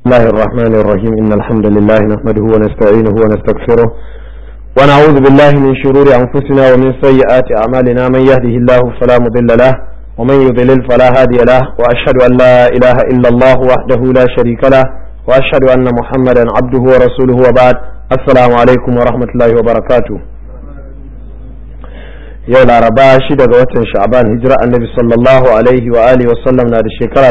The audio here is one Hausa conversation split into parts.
الله الرحمن الرحيم إن الحمد لله نحمده ونستعينه ونستغفره ونعوذ بالله من شرور أنفسنا ومن سيئات أعمالنا من يهده الله فلا مضل له ومن يضلل فلا هادي له وأشهد أن لا إله إلا الله وحده لا شريك له وأشهد أن محمدا عبده ورسوله وبعد السلام عليكم ورحمة الله وبركاته yau laraba shi daga watan sha'ban hijira annabi sallallahu alaihi wa alihi wa sallam na da shekara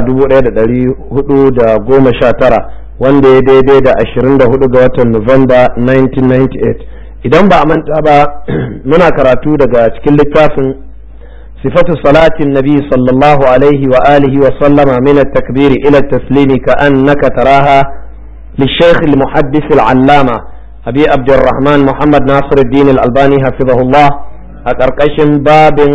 1419 wanda ya daidai da 24 ga watan Nuwamba 1998 idan ba a manta ba muna karatu daga cikin littafin sifatu salatin nabi sallallahu alaihi wa alihi wa sallama min at-takbiri ila at-taslimi ka annaka taraha للشيخ المحدث العلامة أبي عبد الرحمن محمد ناصر الدين الألباني حفظه الله a ƙarƙashin babin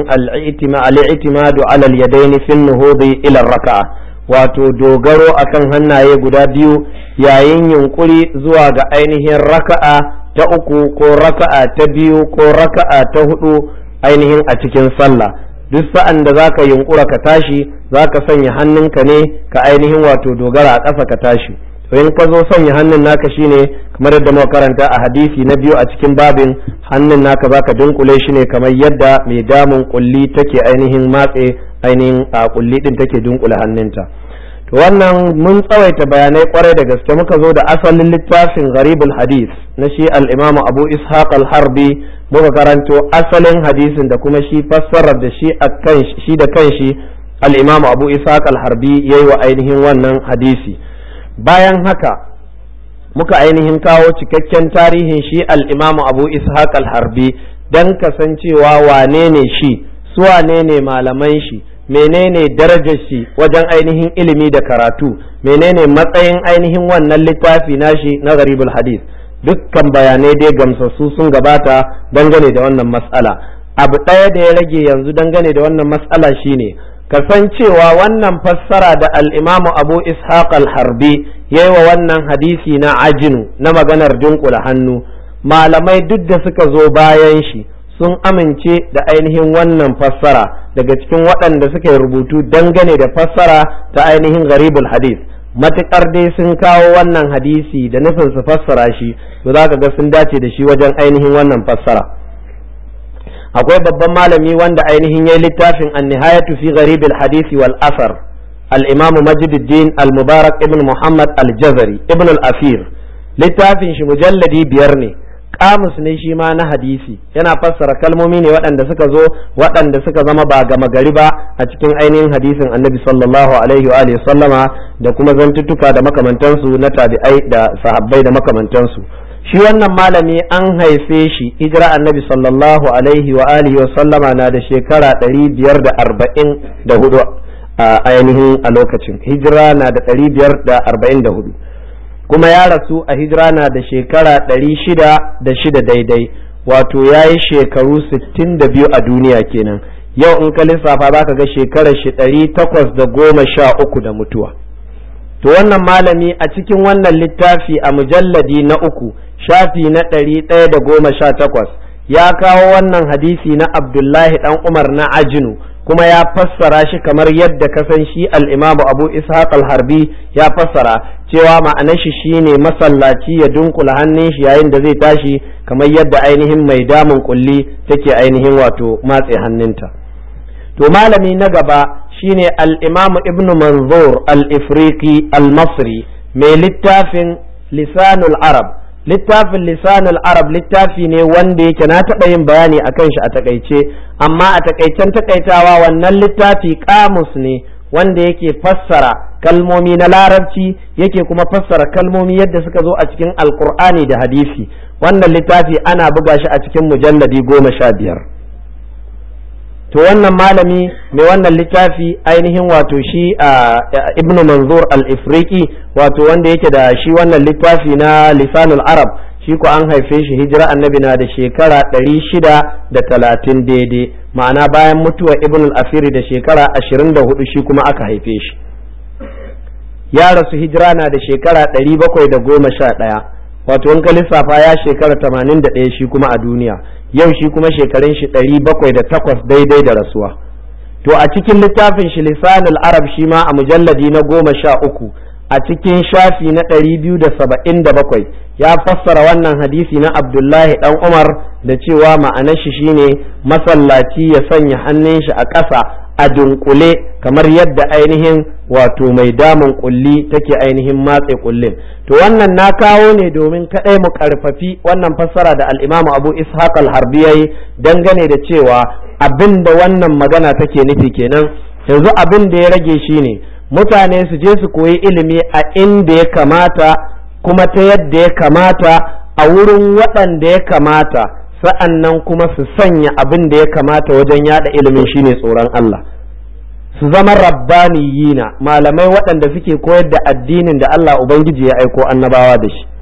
al'itimadu alal yadaini fin nuhudi ilar raka'a wato dogaro akan hannaye guda biyu yayin yunkuri zuwa ga ainihin raka'a ta uku ko raka'a ta biyu ko raka'a ta hudu ainihin a cikin sallah duk sa'an da zaka yunkura ka tashi zaka sanya hannunka ne ka ainihin wato dogara a ƙasa ka tashi to in ka zo sanya hannun naka shine kamar yadda muka karanta a hadisi na biyu a cikin babin hannun naka zaka dunkule shi ne kamar yadda mai damun kulli take ainihin matse ainihin a kulli din take dunkule hannunta to wannan mun tsawaita bayanai kwarai da gaske muka zo da asalin littafin gharibul hadis na shi al-imamu abu ishaq al-harbi muka karanto asalin hadisin da kuma shi fassarar da shi akan shi da kanshi al-imamu abu ishaq al-harbi yayi wa ainihin wannan hadisi bayan haka muka ainihin kawo cikakken tarihin shi al'imamu abu ishaq al-harbi don kasancewa wane ne shi su wane ne malaman shi menene darajar shi wajen ainihin ilimi da karatu menene matsayin ainihin wannan littafi nashi na garibul hadith dukkan bayanai dai gamsassu sun gabata dangane da wannan matsala abu ɗaya da ya rage yanzu dangane da wannan matsala shine kasancewa wannan fassara da al'imamu abu ishaq al-harbi ya yi wa wannan hadisi na ajinu na maganar dunkula hannu malamai duk da suka zo bayan shi sun amince da ainihin wannan fassara daga cikin waɗanda suka yi rubutu dangane da fassara ta ainihin garibul hadis matuƙar dai sun kawo wannan hadisi da nufin su fassara shi to za ka ga sun dace da shi wajen ainihin wannan fassara akwai babban malami wanda ainihin ya littafin an nihayatu fi gharibil hadisi wal asar al-imamu majiduddin al-mubarak ibn muhammad al-jazari ibn al-afir littafin shi mujalladi biyar ne kamus ne shi ma na hadisi yana fassara kalmomi ne waɗanda suka zo waɗanda suka zama ba gama gari ba a cikin ainihin hadisin annabi sallallahu alaihi wa alihi sallama da kuma zantuttuka da makamantansu na tabi'ai da sahabbai da makamantansu shi wannan malami an haife shi hijira annabi sallallahu alaihi wa alihi wa sallama na da shekara ɗari biyar da arba'in da hudu a ainihin a lokacin hijira na da ɗari biyar da arba'in da hudu kuma ya rasu a hijira na da shekara ɗari shida da shida daidai wato ya yi shekaru sittin da biyu a duniya kenan yau in ka lissafa za ka ga shekarar shi ɗari takwas da goma sha uku da mutuwa to wannan malami a cikin wannan littafi a mujalladi na uku shafi na ɗari ɗaya da goma sha takwas ya kawo wannan hadisi na abdullahi ɗan umar na ajinu kuma ya fassara shi kamar yadda ka san shi al'imamu abu ishaq al-harbi ya fassara cewa ma'anar shi shine masallaci ya dunkula hannun shi yayin da zai tashi kamar yadda ainihin mai damun kulli take ainihin wato matse hannunta to malami na gaba shine al-imamu ibnu manzur al-ifriqi al-masri mai littafin lisanul arab littafin lisanul arab littafi ne wanda yake na taɓa yin bayani a kan shi a takaice amma a takaicen takaitawa wannan littafi kamus ne wanda yake fassara kalmomi na larabci yake kuma fassara kalmomi yadda suka zo a cikin alkur'ani da hadisi wannan littafi ana buga shi a cikin mujalladi goma sha biyar to wannan malami mai wannan littafi ainihin wato shi a ibnu manzur al-ifriqi wato wanda yake da shi wannan littafi na lisanul arab shi ko an haife shi hijira annabi na da shekara ɗari shida da talatin daidai ma'ana bayan mutuwar ibn al-asiri da shekara ashirin da hudu shi kuma aka haife shi ya rasu hijira na da shekara ɗari bakwai da goma sha ɗaya wato in ka lissafa ya shekara tamanin da ɗaya shi kuma a duniya yau shi kuma shekarun shi ɗari bakwai da takwas daidai da rasuwa to a cikin littafin shi lisanul arab shi ma a mujalladi na goma sha uku a cikin shafi na ɗari biyu da saba'in da bakwai ya fassara wannan hadisi na abdullahi ɗan umar da cewa ma'anar shi shine masallaci ya sanya hannun shi a ƙasa a dunkule kamar yadda ainihin wato mai damun kulli take ainihin matse kullin to wannan na kawo ne domin kaɗai mu karfafi wannan fassara da al'imamu abu ishaq al-harbi yayi dangane da cewa abin da wannan magana take nufi kenan yanzu abin da ya rage shine mutane su je su koyi ilimi a inda ya kamata kuma ta yadda ya kamata a wurin waɗanda ya kamata sa'an nan kuma su sanya abin da ya kamata wajen yada ilimin shine tsoron Allah su zama rabbaniyina malamai waɗanda suke koyar da addinin da Allah Ubangiji ya aiko annabawa da shi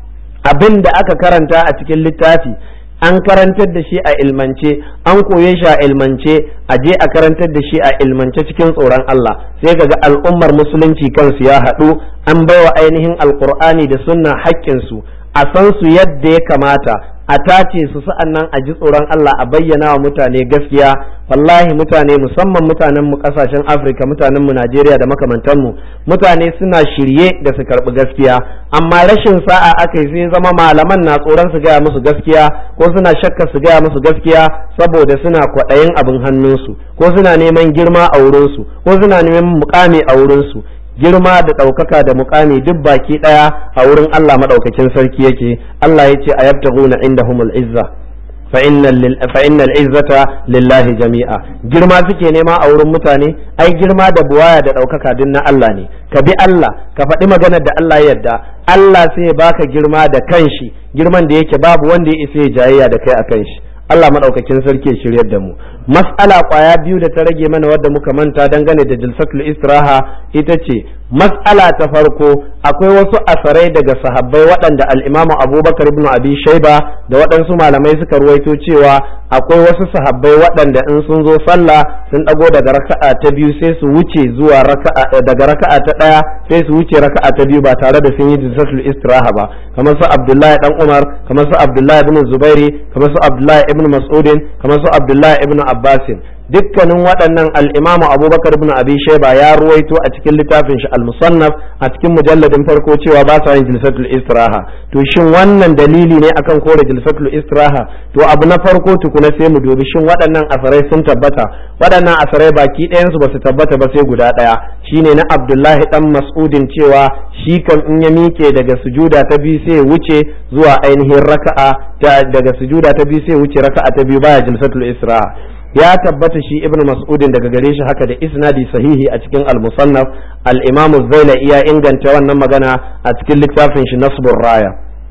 abin da aka karanta a cikin littafi an karantar da shi a ilmance an koye shi a ilmance a je a karantar da shi a ilmance cikin tsoron Allah sai kaga al'ummar musulunci kansu ya haɗu an baiwa ainihin alkur'ani da sunna haƙƙinsu a san su yadda ya kamata a tace su sa'an nan a ji tsoron Allah a bayyana wa mutane gaskiya wallahi mutane musamman mutanen mu kasashen Afirka mutanen mu Najeriya da makamantan mu mutane suna shirye da su karbi gaskiya amma rashin sa'a aka yi sai zama malaman na tsoron su gaya musu gaskiya ko suna shakka su gaya musu gaskiya saboda suna kwaɗayin abin hannunsu ko suna neman girma a wurinsu ko suna neman mukami a wurinsu girma da ɗaukaka da mukami duk baki ɗaya a wurin Allah maɗaukakin sarki yake Allah ya ce a yabtaguna indahumul izza fa innal izzata lillahi jami'a girma suke nema a wurin mutane ai girma da buwaya da ɗaukaka duk na Allah ne ka bi Allah ka faɗi maganar da Allah ya yarda Allah sai ya baka girma da kanshi girman da yake babu wanda ya isa ya jayayya da kai a kanshi Allah maɗaukakin sarki ya shiryar da mu mas'ala kwaya biyu da ta rage mana wadda muka manta dangane da jilsatul istiraha ita ce mas'ala ta farko akwai wasu asarai daga sahabbai waɗanda al'imamu abubakar ibn abi shaiba da waɗansu malamai suka ruwaito cewa akwai wasu sahabbai waɗanda in sun zo sallah sun ɗago daga raka'a ta biyu sai su wuce zuwa raka'a daga raka'a ta ɗaya sai su wuce raka'a ta biyu ba tare da sun yi jilsatul istiraha ba kamar su abdullahi dan umar kamar su abdullahi ibn zubairi kamar su abdullahi ibn mas'udin kamar su abdullahi ibn abbasin dukkanin waɗannan al'imamu abubakar ibn abi shaiba ya ruwaito a cikin littafin shi al-musannaf a cikin mujalladin farko cewa ba sa yin jilsatul istiraha to shin wannan dalili ne akan kore jilsatul istiraha to abu na farko tukuna sai mu dubi shin waɗannan asarai sun tabbata waɗannan asarai baki ɗayan su ba su tabbata ba sai guda ɗaya shine na abdullahi dan mas'udin cewa shi kan in ya miƙe daga sujuda ta biyu sai wuce zuwa ainihin raka'a daga sujuda ta biyu sai wuce raka'a ta biyu baya jilsatul istiraha ya tabbata shi ibn mas'udin daga gare shi haka da isnadi sahihi a cikin al-musannaf al-imam az ya inganta wannan magana a cikin littafin shi nasbur raya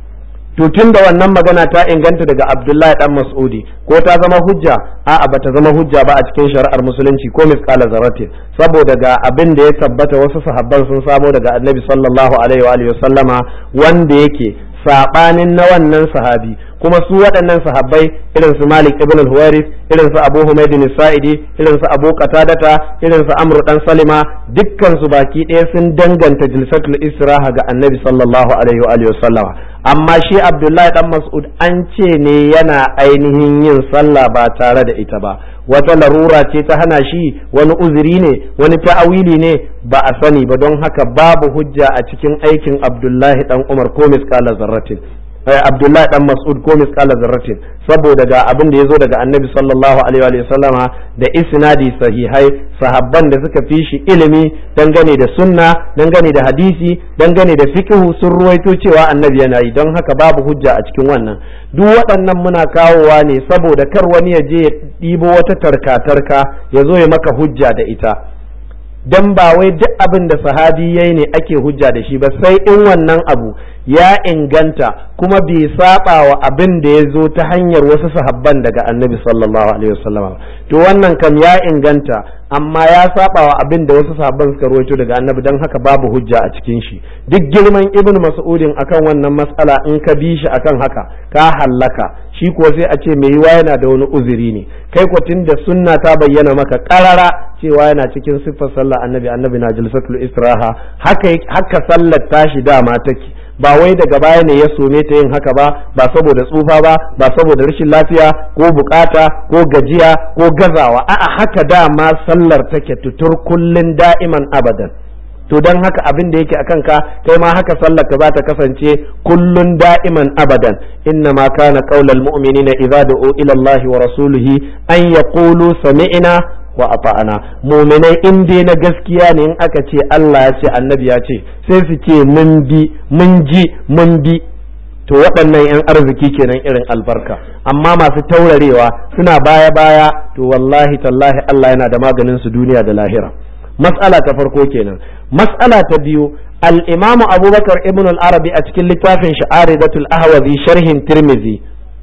to tun da wannan magana ta inganta daga abdullahi dan mas'udi ko ta zama hujja a'a bata zama hujja ba a cikin shari'ar musulunci ko misqala zarratin saboda ga abin da ya tabbata wasu sahabban sun samo daga annabi sallallahu alaihi wa alihi wasallama wanda yake sabanin na wannan sahabi kuma su waɗannan sahabbai irin su Malik ibn al-Huwaris irin su Abu Humayd sa'idi irin su Abu Qatadata irin su Amr dan Salima dukkan su baki ɗaya sun danganta jilsatul istiraha ga Annabi sallallahu alaihi wa alihi wasallama amma shi Abdullahi dan Mas'ud an ce ne yana ainihin yin sallah ba tare da ita ba wata larura ce ta hana shi wani uzuri ne wani ta'awili ne ba a sani ba don haka babu hujja a cikin aikin Abdullahi dan Umar ko misqala zarratin Abdullahi dan Mas'ud ko misqala zarratin saboda ga abin da yazo daga Annabi sallallahu alaihi wa sallama da isnadi sahihai sahabban da suka fi shi ilimi dangane da sunna dangane da hadisi dangane da fiqhu sun ruwaito cewa Annabi yana yi don haka babu hujja a cikin wannan duk waɗannan muna kawowa ne saboda kar wani ya je ya ɗibo wata tarka-tarka ya zo ya maka hujja da ita dan ba wai duk abin da sahabi yayi ne ake hujja da shi ba sai in wannan abu ya inganta kuma bai saba wa abin da ya zo ta hanyar wasu sahabban daga annabi sallallahu alaihi wasallam to wannan kam ya inganta amma ya saba wa abin da wasu sahabban suka rawaito daga annabi dan haka babu hujja a cikin shi duk girman ibnu mas'udin akan wannan mas'ala in ka bi shi akan haka ka hallaka shi kuwa sai a ce mai yiwa yana da wani uzuri ne kai ko da sunna ta bayyana maka karara cewa yana cikin siffar sallah annabi annabi na jalsatul istiraha haka haka sallar tashi dama take ba wai daga baya ne ya some ta yin haka ba ba saboda tsufa ba ba saboda rashin lafiya ko bukata ko gajiya ko gazawa a'a haka dama sallar take tutur kullun da'iman abadan to don haka abin da yake akan ka kai ma haka sallar ka za ta kasance kullun da'iman abadan inna ma kana qaulal mu'minina idza du'u ila Allah wa rasulihi an yaqulu sami'na wa ata'ana mu'minai in dai na gaskiya ne in aka ce Allah ya ce annabi ya ce sai su ce mun bi mun ji mun bi to waɗannan 'yan arziki kenan irin albarka amma masu taurarewa suna baya baya to wallahi tallahi Allah yana da maganin su duniya da lahira mas'ala ta farko kenan mas'ala ta biyu al-imam abubakar ibn al-arabi a cikin littafin sha'aridatul ahwazi sharhin tirmizi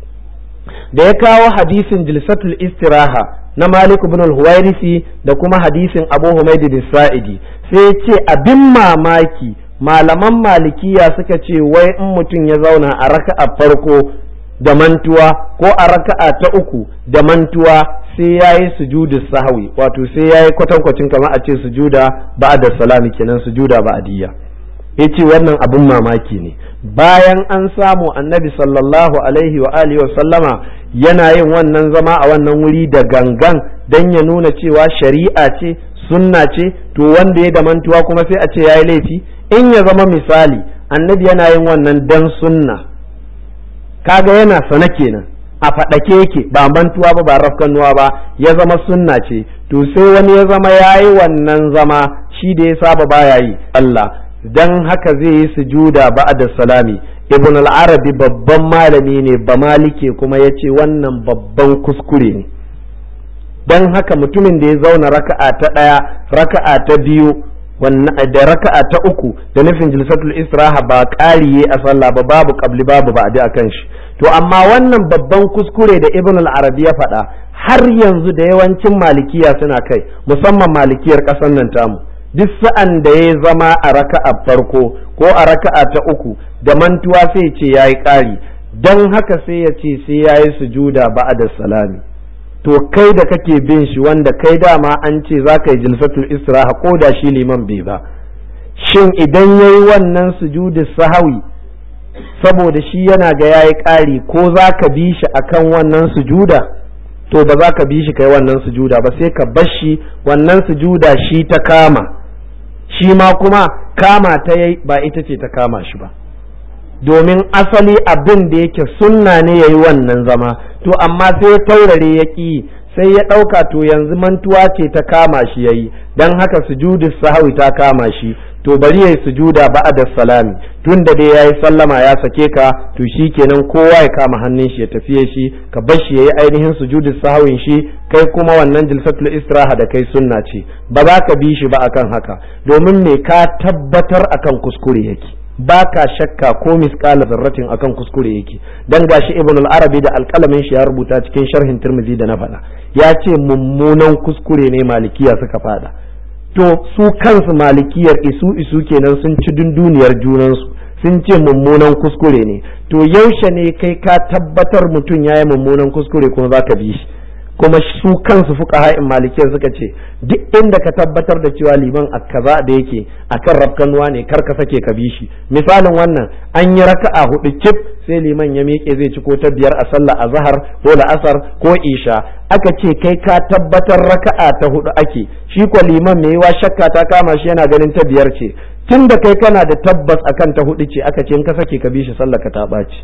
da ya kawo hadisin jilsatul istiraha na malik ibn al-huwairisi da kuma hadisin abu humaid sa'idi sai ya ce abin mamaki malaman malikiya suka ce wai in mutum ya zauna a raka'a farko da mantuwa ko a raka'a ta uku da mantuwa sai ya yi sujudu sahwi wato sai ya yi kwatankwacin kamar a ce sujuda ba'da salami kenan sujuda ba'diyya ya ce wannan abin mamaki ne bayan an samu annabi sallallahu alaihi wa alihi wa sallama yana yin wannan zama a wannan wuri da gangan don ya nuna cewa shari'a ce sunna ce to wanda ya da mantuwa kuma sai a ce ya yi laifi in ya zama misali annabi yana yin wannan dan sunna kaga yana sana kenan a faɗake yake ba mantuwa ba ba rafkanuwa ba ya zama sunna ce to sai wani ya zama ya yi wannan zama shi da ya saba baya yi Allah dan haka zai yi sujuda ba'da salami ibn al-arabi babban malami ne ba malike kuma ya ce wannan babban kuskure ne dan haka mutumin da ya zauna raka'a ta ɗaya raka'a ta biyu da raka'a ta uku da nufin jilsatul istiraha ba ƙariye a sallah ba babu qabli babu ba'di akan shi to amma wannan babban kuskure da ibn al-arabi ya faɗa har yanzu da yawancin malikiya suna kai musamman malikiyar ƙasar nan tamu duk sa'an da ya zama a raka'a farko ko a raka'a ta uku da mantuwa sai ce yayi ƙari dan haka sai ya ce sai yayi sujuda ba'da salami to kai da kake bin shi wanda kai dama an ce za ka yi jilsatul istiraha ko da shi liman bai ba shin idan ya yi wannan sujudu sahawi saboda shi yana ga ya yi ƙari ko za ka bi shi akan wannan sujuda to ba za ka bi shi kai wannan sujuda ba sai ka bar shi wannan sujuda shi ta kama shi ma kuma kama ta yi ba ita ce ta kama shi ba domin asali abin da yake sunna ne ya yi wannan zama to amma sai ya taurare ya ƙi sai ya ɗauka to yanzu mantuwa ce ta kama shi ya yi don haka sujudu sahawi ta kama shi to bari ya yi sujuda ba'da salami tun da dai ya yi sallama ya sake ka to shi kenan kowa ya kama hannun shi ya tafiye shi ka bar shi ya yi ainihin sujudu sahawin shi kai kuma wannan jilsatul istiraha da kai sunna ce ba za ka bi shi ba akan haka domin me ka tabbatar akan kuskure yake ba ka shakka ko misƙala zarratin akan kuskure yake dan gashi ibn al-arabi da alƙalamin shi ya rubuta cikin sharhin tirmidhi da na faɗa ya ce mummunan kuskure ne malikiya suka faɗa to su kansu malikiyar isu isu kenan sun ci dunduniyar junansu sun ce mummunan kuskure ne to yaushe ne kai ka tabbatar mutum ya yi mummunan kuskure kuma za ka bi shi kuma su kansu fuka ha'in malikiyar suka ce duk inda ka tabbatar da cewa liman a kaza da yake akan rafkanuwa ne kar ka sake ka bi shi misalin wannan an yi raka'a hudu cif sai liman ya miƙe zai ci ko ta biyar a sallah a zahar ko la'asar ko isha aka ce kai ka tabbatar raka'a ta hudu ake shi ko liman mai yiwa shakka ta kama shi yana ganin ta biyar ce tun da kai kana da tabbas akan ta hudu ce aka ce in ka sake ka bi shi sallah ka ta ɓaci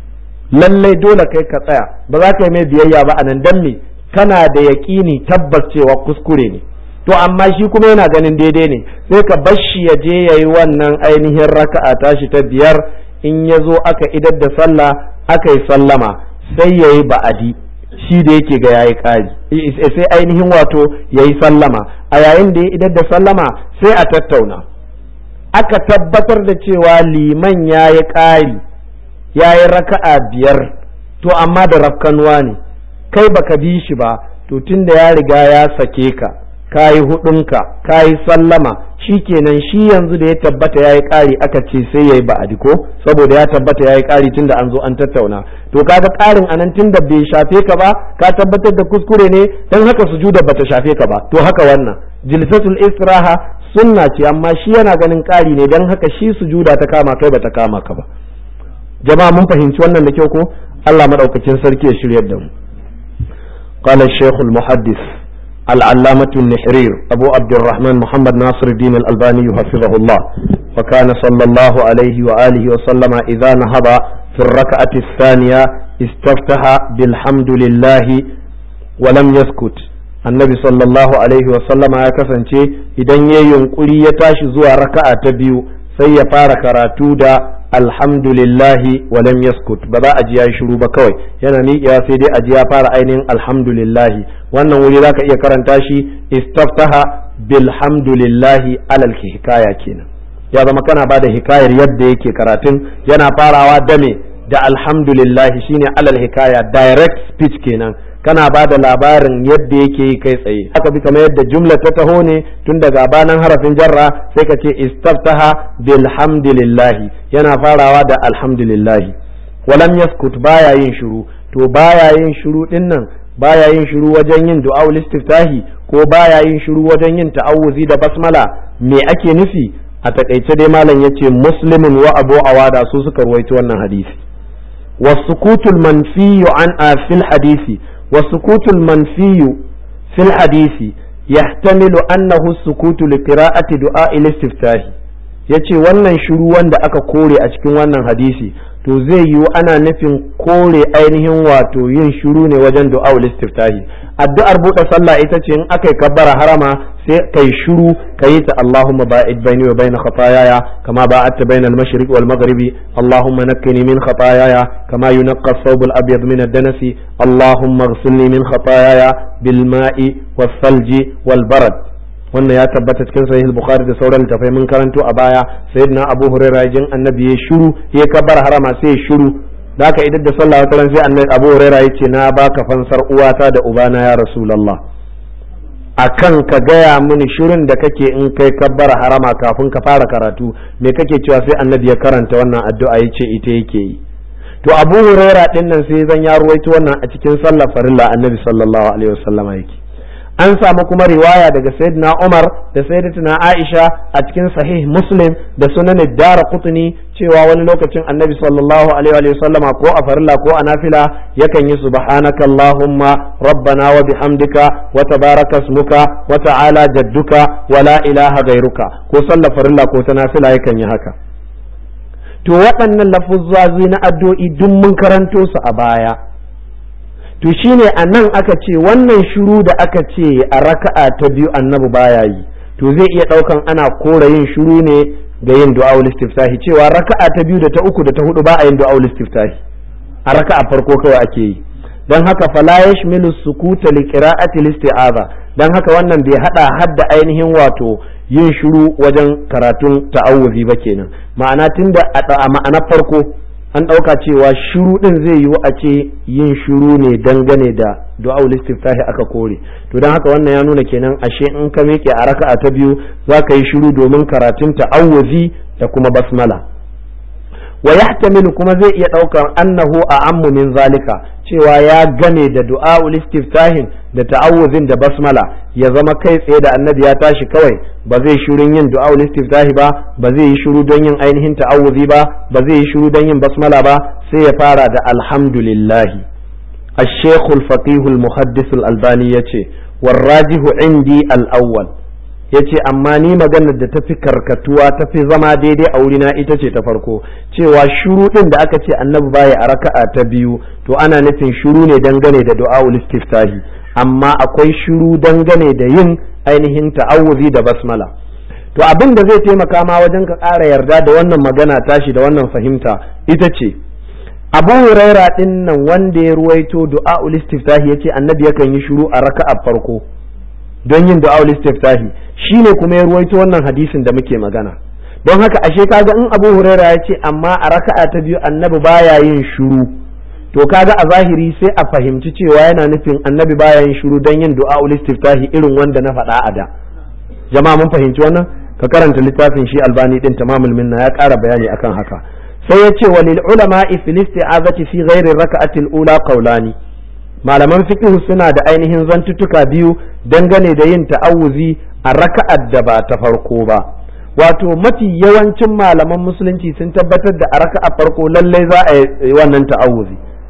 lallai dole kai ka tsaya ba za ka yi mai biyayya ba a nan dan me kana da yaƙini tabbas cewa kuskure ne to amma shi kuma yana ganin daidai ne sai ka bar shi ya je ya yi wannan ainihin raka'a tashi ta biyar in ya zo aka idar da sallah aka yi sallama sai ya yi ba'adi shi da yake ga yayi ƙari sai ainihin wato ya yi sallama a yayin da ya idar da sallama sai a tattauna aka tabbatar da cewa liman ya yi ƙari ya yi raka'a biyar to amma da rafkanuwa ne kai baka bi shi ba to tunda ya riga ya sake ka ka yi hudunka ka yi sallama shi kenan shi yanzu da ya tabbata ya yi ƙari aka ce sai ya yi ba'adi ko saboda ya tabbata ya yi ƙari tunda an zo an tattauna to kaga ƙarin anan tunda bai shafe ka ba ka tabbatar da kuskure ne don haka sujuda bata shafe ka ba to haka wannan jilsatul istiraha sunna ce amma shi yana ganin ƙari ne don haka shi sujuda ta kama kai bata kama ka ba jama'a mun fahimci wannan da kyau ko Allah madaukakin sarki ya shiryar da mu قال الشيخ المحدث العلامة النحرير أبو عبد الرحمن محمد ناصر الدين الألباني حفظه الله وكان صلى الله عليه وآله وسلم إذا نهض في الركعة الثانية استفتح بالحمد لله ولم يسكت النبي صلى الله عليه وسلم ya kasance idan ya yunkuri ya tashi zuwa raka'a ta biyu sai ya fara karatu da alhamdulillahi walam yaskut ba za a ji ya shiru ba kawai yana miƙewa sai dai a ji ya fara ainihin alhamdulillahi wannan wuri zaka iya karanta shi istaftaha bilhamdulillahi alal hikaya kenan ya zama kana ba da hikayar yadda yake karatun yana farawa da me da alhamdulillahi shine alal hikaya direct speech kenan kana ba da labarin yadda yake yi kai tsaye haka bi kamar yadda jumla ta taho ne tun daga banan harafin jarra sai ka ce istaftaha bilhamdulillahi yana farawa da alhamdulillahi walam yaskut baya yin shiru to baya yin shiru din nan baya yin shiru wajen yin du'a istiftahi ko baya yin shiru wajen yin ta'awuzi da basmala me ake nufi a takaice dai malam yace muslimin wa abu awada su suka ruwaito wannan hadisi والسكوت المنفي عن في الحديث والسكوت المنفي في الحديث يحتمل أنه السكوت لقراءة دعاء الاستفتاح yace wannan shiru wanda aka kore a cikin wannan hadisi to zai yiwu ana nufin kore ainihin wato yin shiru ne wajen du'a'ul istiftahi addu'ar buɗe sallah ita ce in aka yi kabbara harama sai kai shiru kayi ta Allahumma ba'id baini wa baina khataayaya kama ba'adta baina al-mashriq wal maghribi Allahumma nakkini min khataayaya kama yunqqa ath-thawb al-abyad min ad-danasi Allahumma ighsilni min khataayaya bil ma'i was-salji wal barad wannan ya tabbata cikin sahih bukhari da sauran littafai mun karanto a baya sayyidina abu hurairah jin annabi ya shiru ya kabbara harama sai ya shiru da haka idan da sallah wata ran sai annabi abu hurairah ya ce na baka fansar uwata da ubana ya rasulullah akan ka gaya mini shirin da kake in kai kabbara harama kafin ka fara karatu me kake cewa sai annabi ya karanta wannan addu'a ya ce ita yake yi to abu huraira din nan sai zan ya ruwaito wannan a cikin sallar farilla annabi sallallahu alaihi wasallama yake an samu kuma riwaya daga sayyidina Umar da sayyidatina Aisha a cikin sahih Muslim da sunan Dara Qutni cewa wani lokacin Annabi sallallahu alaihi wa sallama ko a farilla ko a nafila yakan yi subhanaka Allahumma rabbana wa bihamdika wa tabaraka ismuka wa ta'ala jadduka wa la ilaha ghairuka ko sallar farilla ko ta nafila yakan yi haka to waɗannan lafuzzazi na addu'o'i duk mun karanto su a baya to shine a nan aka ce wannan shiru da aka ce a raka'a ta biyu annabi baya yi to zai iya ɗaukan ana kora yin shiru ne ga yin du'a'ul istiftahi cewa raka'a ta biyu da ta uku da ta hudu ba a yin du'a'ul istiftahi a raka'a farko kawai ake yi dan haka fala yashmilu sukuta li qira'ati isti'aza dan haka wannan bai hada hadda ainihin wato yin shiru wajen karatun ta'awuzi ba kenan ma'ana tunda a ma'ana farko an ɗauka cewa shiru ɗin zai yiwu a ce yin shiru ne dangane da du'aul istiftahi aka kore to don haka wannan ya nuna kenan ashe in ka miƙe a raka'a ta biyu za ka yi shiru domin karatun ta'awuzi da kuma basmala wa yahtamilu kuma zai iya ɗaukar annahu a ammu min zalika cewa ya game da du'aul istiftahin da ta'awuzin da basmala ya zama kai tsaye da annabi ya tashi kawai ba zai shirin yin du'aul istiftahi ba ba zai yi shiru don yin ainihin ta'awuzi ba ba zai yi shiru don yin basmala ba sai ya fara da alhamdulillah الشيخ الفقيه المحدث الألباني يتي والراجح عندي الأول yace amma ni maganar da tafi karkatuwa tafi zama daidai a wurina ita ce ta farko cewa shuru din da aka ce annabi baya a raka'a ta biyu to ana nufin shuru ne dangane da du'aul istiftahi amma akwai shuru dangane da yin ainihin ta'awuzi da basmala to abin da zai taimaka ma wajen ka ƙara yarda da wannan magana tashi da wannan fahimta ita ce abu huraira din nan wanda ya ruwaito du'aul istiftahi yace annabi yakan yi shuru a raka'a farko don yin du'aul istiftahi shine kuma ya ruwaito wannan hadisin da muke magana don haka ashe kaga in abu huraira ya ce amma a raka'a ta biyu annabi baya yin shuru to kaga a zahiri sai a fahimci cewa yana nufin annabi baya yin shuru don yin du'aul istiftahi irin wanda na faɗa a da jama'a mun fahimci wannan ka karanta littafin shi albani din tamamul minna ya ƙara bayani akan haka sai ya ce walil ulama fil isti'azati fi ghairi raka'ati al-ula qawlani malaman fiqh suna da ainihin zantuttuka biyu dangane da yin ta'awuzi a raka'ar da ba ta farko ba wato mafi yawancin malaman musulunci sun tabbatar da a raka'a farko lallai za a yi wannan ta'awuzi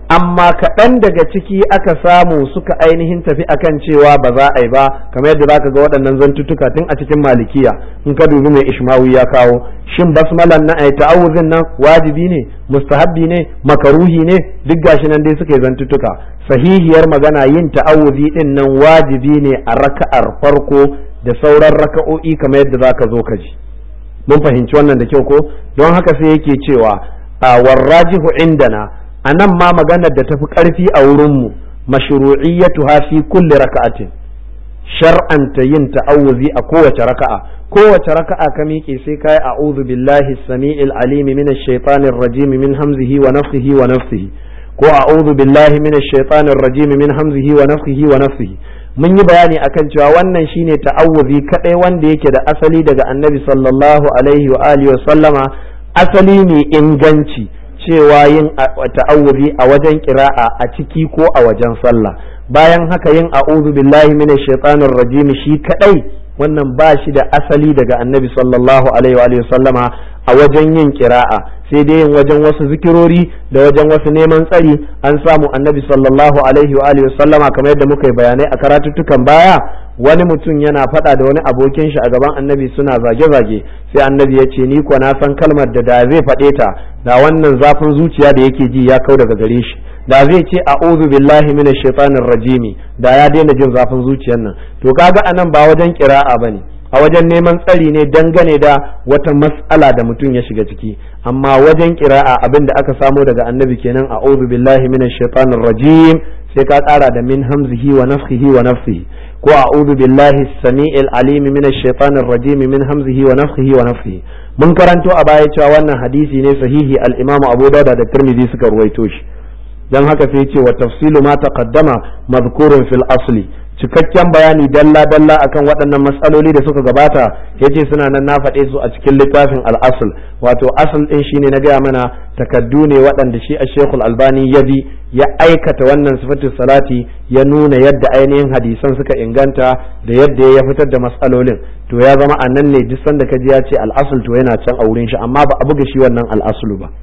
amma kaɗan daga ciki aka samu suka ainihin tafi akan cewa ba za a yi ba kamar yadda za ka ga waɗannan zantuttuka tun a cikin malikiya in ka dubi mai ishmawi ya kawo shin basmalan na ai ta'awuzin nan wajibi ne mustahabbi ne makaruhi ne duk gashi nan dai suka yi zantuttuka sahihiyar magana yin ta'awuzi din nan wajibi ne a raka'ar farko da sauran raka'o'i kamar yadda za ka zo ka ji mun fahimci wannan da kyau ko don haka sai yake cewa a warrajihu indana a nan ma maganar da tafi ƙarfi a wurinmu mashru'iyyatu fi kulli raka'atin shar'anta yin ta'awuzi a kowace raka'a kowace raka'a ka miƙe sai kai a'udhu billahi samiil alimi minash shaitanir rajim min hamzihi wa nafthihi wa nafthihi ko a'udhu billahi minash shaitanir rajim min hamzihi wa nafthihi wa nafthihi mun yi bayani akan cewa wannan shine ta'awuzi kadai wanda yake da asali daga annabi sallallahu alaihi wa alihi wa sallama asali ne inganci cewa yin ta'awuzi a wajen kira'a a ciki ko a wajen sallah bayan haka yin a'udhu billahi minash shaitanir rajim shi kadai wannan ba shi da asali daga annabi sallallahu alaihi wa sallama a wajen yin kira'a sai dai yin wajen wasu zikirori da wajen wasu neman tsari an samu annabi sallallahu alaihi wa sallama kamar yadda muka yi bayanai a karatuttukan baya wani mutum yana faɗa da wani abokin shi a gaban annabi suna zage-zage sai annabi ya ce ni ko na san kalmar da da zai faɗe ta da wannan zafin zuciya da yake ji ya kau daga gare shi da zai ce a'udhu billahi minash shaitanir rajimi da ya daina jin zafin zuciyar nan to kaga anan ba wajen kira'a bane a wajen neman tsari ne dangane da wata mas'ala da mutum ya shiga ciki amma wajen kira'a abin da aka samo daga annabi kenan a'udhu billahi minash shaitanir rajim sai ka kara da min hamzihi wa nafthihi wa nafsihi ko a'udhu billahi samiil alim minash shaitanir rajim min hamzihi wa nafthihi wa nafsihi mun karanto a baya cewa wannan hadisi ne sahihi al-imam Abu Dawud da Tirmidhi suka ruwaito shi dan haka sai ce wa tafsilu ma taqaddama madhkurun fil asli cikakken bayani dalla dalla akan waɗannan matsaloli da suka gabata yace suna nan na faɗe su a cikin littafin al-asl wato asl din shine na gaya mana takaddu ne waɗanda shi a shekul albani ya bi ya aikata wannan sifatin salati ya nuna yadda ainihin hadisan suka inganta da yadda ya fitar da matsalolin to ya zama a nan ne duk sanda ka ji ya ce al-asl to yana can a wurin shi amma ba a buga shi wannan al-aslu ba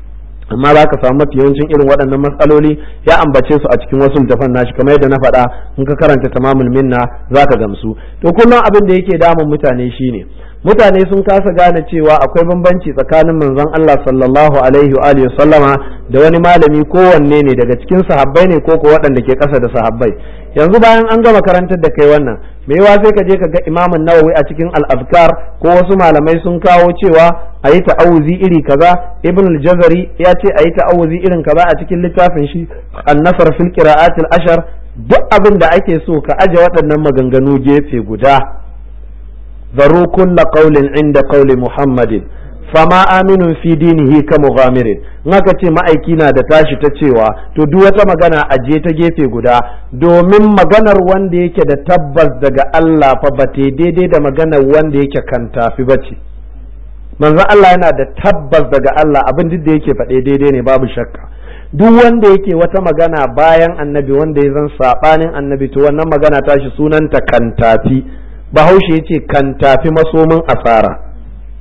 amma za ka samu mafi yawancin irin waɗannan matsaloli ya ambace su a cikin wasu littafan nashi kamar yadda na faɗa in ka karanta tamamul minna za ka gamsu to kullum abin da yake damun mutane shine mutane sun kasa gane cewa akwai bambanci tsakanin manzon Allah sallallahu alaihi wa alihi sallama da wani malami kowanne ne daga cikin sahabbai ne ko ko waɗanda ke ƙasa da sahabbai yanzu bayan an gama karantar da kai wannan me yawa sai ka je ka ga imamun nawawi a cikin al-azkar ko wasu malamai sun kawo cewa a yi ta'awuzi iri kaza ibn al-jazari ya ce a yi ta'awuzi irin kaza a cikin littafin shi an-nasr fil qira'atil ashar duk abin da ake so ka aje waɗannan maganganu gefe guda zaru kulla qawlin inda qawli muhammadin fama aminun fi dinihi ka mughamirin in aka ce ma'aiki na da tashi ta cewa to duk wata magana aje ta gefe guda domin maganar wanda yake da tabbas daga Allah fa ba ta daidai da maganar wanda yake kan tafi bace manzon Allah yana da tabbas daga Allah abin duk da yake faɗe daidai ne babu shakka duk wanda yake wata magana bayan annabi wanda ya zan sabanin annabi to wannan magana tashi sunanta kan tafi bahaushe yace kan tafi masomin asara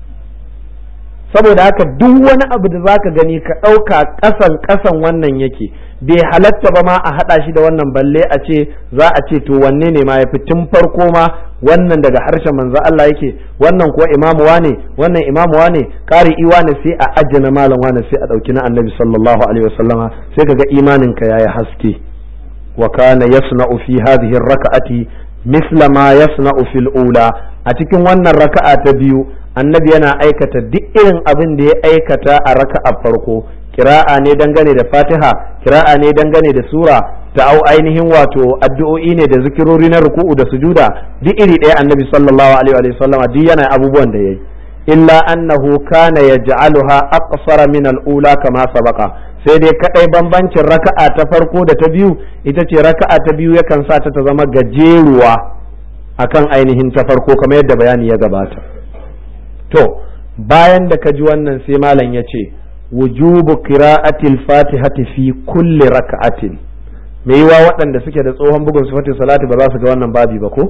saboda haka duk wani abu da zaka gani ka ɗauka ƙasan ƙasan wannan yake bai halatta ba ma a haɗa shi da wannan balle a ce za a ce to wanne ne ma ya fi tun farko ma wannan daga harshen manzo Allah yake wannan kuwa imamu wane wannan imamu wane kari wane sai a ajjana malam wane sai a ɗauki na annabi sallallahu alaihi wasallama sai kaga imanin ka yayi haske wa kana yasna'u fi hadhihi raka'ati misla ma yasna'u fil ula a cikin wannan raka'a ta biyu annabi yana aikata duk irin abin da ya aikata a raka'a farko kira'a ne dangane da fatiha kira'a ne dangane da sura ta au ainihin wato addu'o'i ne da zikirori na ruku'u da sujuda duk iri ɗaya annabi sallallahu alaihi wa sallama duk yana abubuwan da yayi illa annahu kana yaj'aluha aqsara min al-ula kama sabaqa sai dai kadai bambancin raka'a ta farko da ta biyu ita ce raka'a ta biyu yakan sa ta ta zama gajeruwa akan ainihin ta farko kamar yadda bayani ya gabata to bayan da ka ji wannan sai malam ya ce wujubu qira'atil fatihati fi kulli raka'atin me yiwa waɗanda suke da tsohon bugun sifatin salati ba za su ga wannan babi ba ko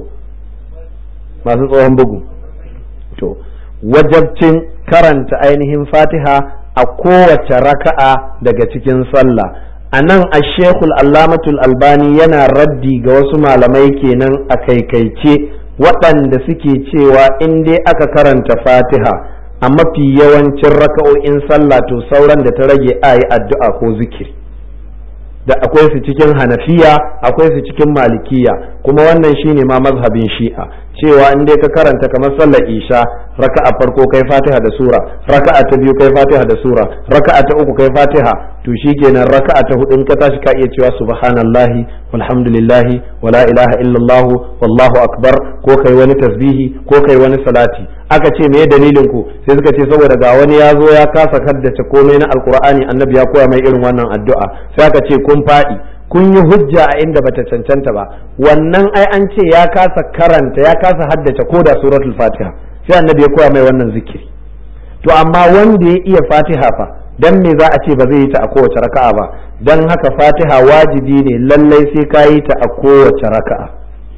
masu tsohon bugu to wajabcin karanta ainihin fatiha a kowace raka'a daga cikin sallah a nan a shekul allamatul albani yana raddi ga wasu malamai kenan a kaikaice waɗanda suke cewa in dai aka karanta fatiha a mafi yawancin raka'o'in sallah to sauran da ta rage a yi addu'a ko zikiri da akwai su cikin hanafiya akwai su cikin malikiya kuma wannan shine ma mazhabin shi'a cewa in dai ka karanta kamar sallar isha raka'a farko kai fatiha da sura raka'a ta biyu kai fatiha da sura raka'a ta uku kai fatiha to shikenan raka'a ta hudu in ka tashi ka iya cewa subhanallahi walhamdulillahi wala ilaha illallah wallahu akbar ko kai wani tasbihi ko kai wani salati aka ce me dalilin ku sai suka ce saboda ga wani ya zo ya kasa kaddace komai na alkur'ani annabi ya koya mai irin wannan addu'a sai aka ce kun faɗi kun yi hujja a inda bata cancanta ba wannan ai an ce ya kasa karanta ya kasa haddace ko da suratul fatiha sai annabi ya koya mai wannan zikiri to amma wanda ya iya fatiha fa dan me za a ce ba zai yi ta a kowace raka'a ba dan haka fatiha wajibi ne lallai sai ka yi ta a kowace raka'a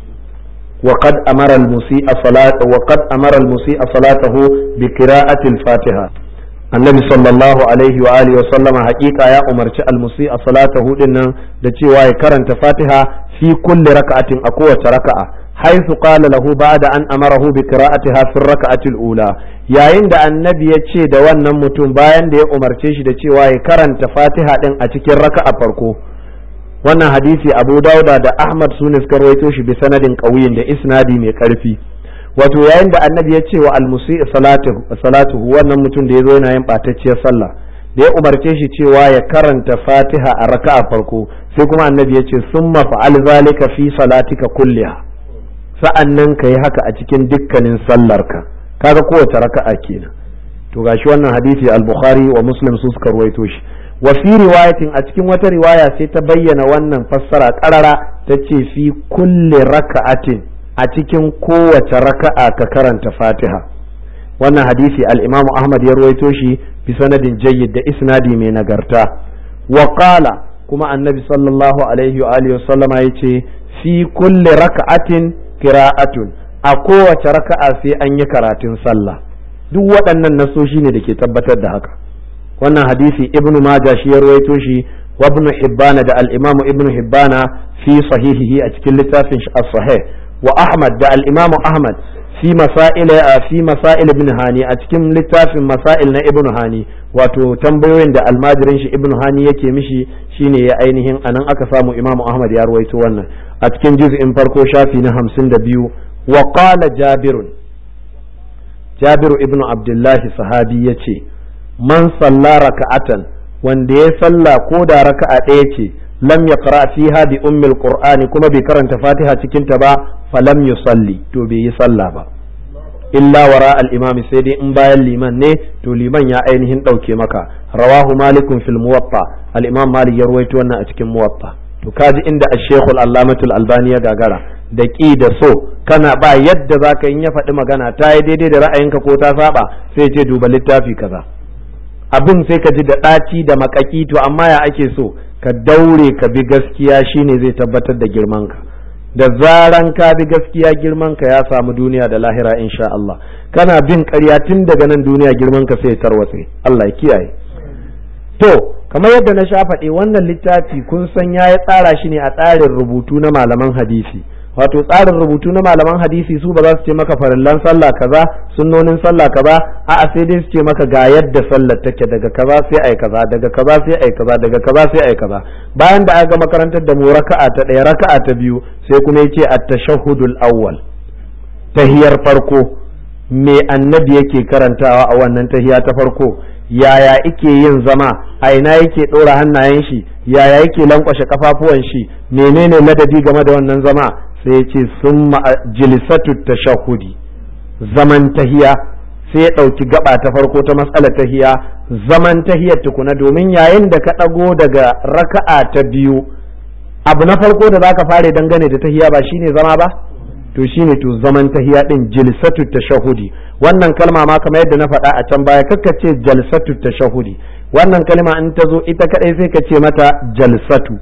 وقد أمر المسيء صلاة وقد أمر المسيء صلاته بقراءة الفاتحة النبي صلى الله عليه وآله وسلم حقيقة يا أمر المسيء صلاته إن دتي واي كرنت فاتحة في كل ركعة أقوى ركعة حيث قال له بعد أن أمره بقراءتها في الركعة الأولى yayin da annabi ya ce da wannan mutum bayan da ya umarce shi da cewa ya karanta fatiha din a cikin raka'a farko wannan hadisi abu dauda da ahmad su ne suka rawaito shi bi sanadin ƙauyin da isnadi mai ƙarfi wato yayin da annabi ya ce wa almusi salatu wannan mutum da ya zo yana yin ɓatacciyar sallah da ya umarce shi cewa ya karanta fatiha a raka'a farko sai kuma annabi ya ce summa fa'al zalika fi salatika kulliha sa'an nan ka yi haka a cikin dukkanin sallarka kaga kowace raka'a kenan to gashi wannan hadisi al-bukhari wa muslim su suka rawaito shi wa fi riwayatin a cikin wata riwaya sai ta bayyana wannan fassara karara ta ce fi kulli raka'atin a cikin kowace raka'a ka karanta fatiha wannan hadisi al-imam ahmad ya ruwaito shi bi sanadin jayyid da isnadi mai nagarta wa qala kuma annabi sallallahu alaihi wa alihi wasallama yace fi kulli raka'atin qira'atun a kowace raka'a sai an yi karatun sallah duk waɗannan nasoshi ne da ke tabbatar da haka wannan hadisi ibnu majah shi ya rawaito shi wa ibn hibbana da al-imam ibn hibbana fi sahihihi a cikin littafin shi as-sahih wa ahmad da al-imam ahmad fi masail fi masail ibn hani a cikin littafin masail na ibn hani wato tambayoyin da almajirin shi ibn hani yake mishi shine ya ainihin anan aka samu imam ahmad ya rawaito wannan a cikin juz'in farko shafi na hamsin da biyu wa qala jabirun jabiru ibn abdullahi sahabi yace man salla raka'atan wanda ya salla ko da raka'a ɗaya ce lam yaqra fiha bi ummil qur'ani kuma bai karanta fatiha cikin ta ba falam yusalli to bai yi sallah ba illa wara al imam sai dai in bayan liman ne to liman ya ainihin ɗauke maka rawahu malikun fil muwatta al imam malik ya ruwaito wannan a cikin muwatta to kaji inda ash-shaykh al-allamatul albani ya gagara da ƙi da so kana ba yadda zaka in ya faɗi magana ta yi daidai da ra'ayinka ko ta saba sai ce duba littafi kaza abin sai ka ji da ɗaci da makaki to amma ya ake so ka daure ka bi gaskiya shine zai tabbatar da girmanka da zaran ka bi gaskiya girmanka ya samu duniya da lahira insha Allah kana bin ƙarya tun daga nan duniya girmanka sai ya tarwatse Allah ya kiyaye to kamar yadda na sha faɗi wannan littafi kun san ya tsara shi ne a tsarin rubutu na malaman hadisi wato tsarin rubutu na malaman hadisi su ba za su ce maka farillan sallah kaza sunnonin sallah kaza a'a sai dai su ce maka ga yadda sallar take daga kaza sai ai kaza daga kaza sai ai kaza daga kaza sai ai kaza bayan da aka makarantar da mu raka'a ta ɗaya raka'a ta biyu sai kuma yace at-tashahhudul awwal tahiyar farko me annabi yake karantawa a wannan tahiya ta farko yaya ike yin zama a ina yake ɗora hannayen shi yaya yake lankwashe kafafuwan shi menene ladabi game da wannan zama sai ya ce sun jilisatu tashahudi zaman tahiya sai ya ɗauki gaba ta farko ta matsalar tahiya zaman tahiyar tukuna domin yayin da ka ɗago daga raka'a ta biyu abu na farko da zaka fare dangane da tahiya ba shine zama ba to shine to zaman tahiya din jilsatu tashahudi wannan kalma ma kamar yadda na faɗa a can baya kakka ce jalsatu tashahudi wannan kalma in ta zo ita kadai sai ka ce mata jalsatu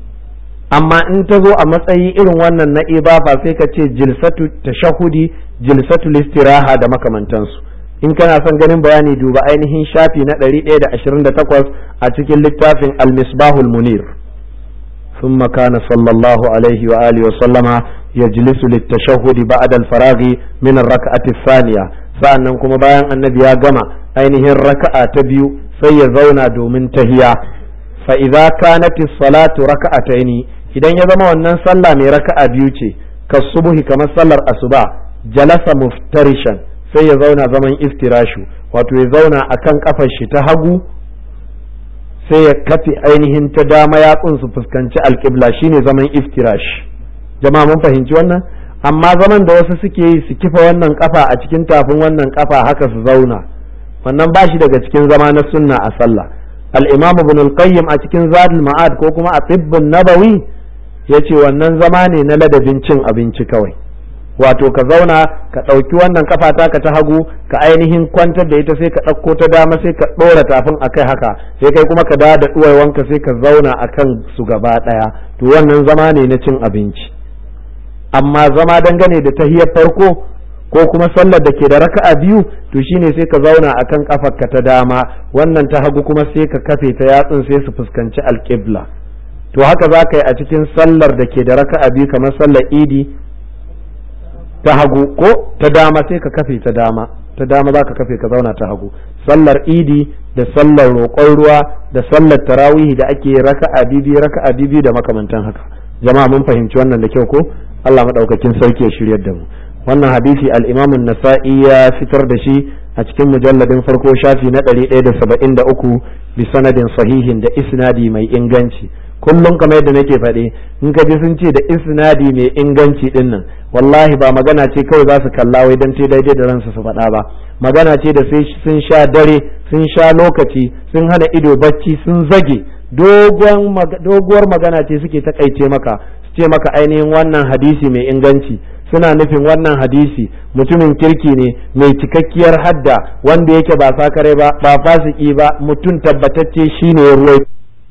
amma in ta zo a matsayi irin wannan na ibafa sai ka ce jilsatu tashahudi jilsatu listiraha da makamantansu in kana son ganin bayani duba ainihin shafi na 128 a cikin littafin al-misbahul munir ثم كان صلى الله عليه وآله وسلم يجلس للتشهد بعد الفراغ من الركعة الثانية sa'annan kuma bayan annabi ya gama ainihin raka'a ta biyu sai ya zauna domin tahiya fa idza kanat as-salatu raka'ataini idan ya zama wannan sallah mai raka'a biyu ce kasubuhi kamar sallar asuba jalasa muftarishan sai ya zauna zaman iftirashu wato ya zauna akan kafar shi ta hagu sai ya kafe ainihin ta dama yatsun su fuskanci alƙibla shine zaman iftirash jama'a mun fahimci wannan amma zaman da wasu suke yi su kifa wannan kafa a cikin tafin wannan kafa haka su zauna wannan ba shi daga cikin zama na sunna a sallah al-imam ibn al-qayyim a cikin zadul ma'ad ko kuma a tibbun nabawi yace wannan zama ne na ladabin cin abinci kawai wato ka zauna ka ɗauki wannan kafa taka ta hagu ka ainihin kwantar da ita sai ka ɗauko ta dama sai ka ɗora tafin akai haka sai kai kuma ka dawo da ɗuwaiwanka sai ka zauna akan su gaba ɗaya to wannan zama ne na cin abinci amma zama dangane da tahiyar farko ko kuma sallar da ke da raka'a biyu to shine sai ka zauna akan kafarka ta dama wannan ta hagu kuma sai ka kafe ta yatsun sai su fuskanci alƙibla to haka za ka yi a cikin sallar da ke da raka'a biyu kamar sallar idi ta hagu ko ta dama sai ka kafe ta dama ta dama za ka kafe ka zauna ta hagu sallar idi da sallar roƙon ruwa da sallar tarawihi da ake raka'a bibi raka'a bibi da makamantan haka jama'a mun fahimci wannan da kyau ko Allah madaukakin sarki ya shiryar da mu wannan hadisi al-Imam an-Nasa'i ya fitar da shi a cikin mujalladin farko shafi na 173 bi sanadin sahihin da isnadi mai inganci kullum kamar yadda nake faɗi in ka ji sun ce da isnadi mai inganci din nan wallahi ba magana ce kawai za su kalla wai dan te daidai da ransu su faɗa ba magana ce da sai sun sha dare sun sha lokaci sun hana ido bacci sun zage doguwar magana ce suke takaice maka su ce maka ainihin wannan hadisi mai inganci suna nufin wannan hadisi mutumin kirki ne mai cikakkiyar hadda wanda yake ba sakare ba ba fasiki ba mutum tabbatacce shine ya ruwai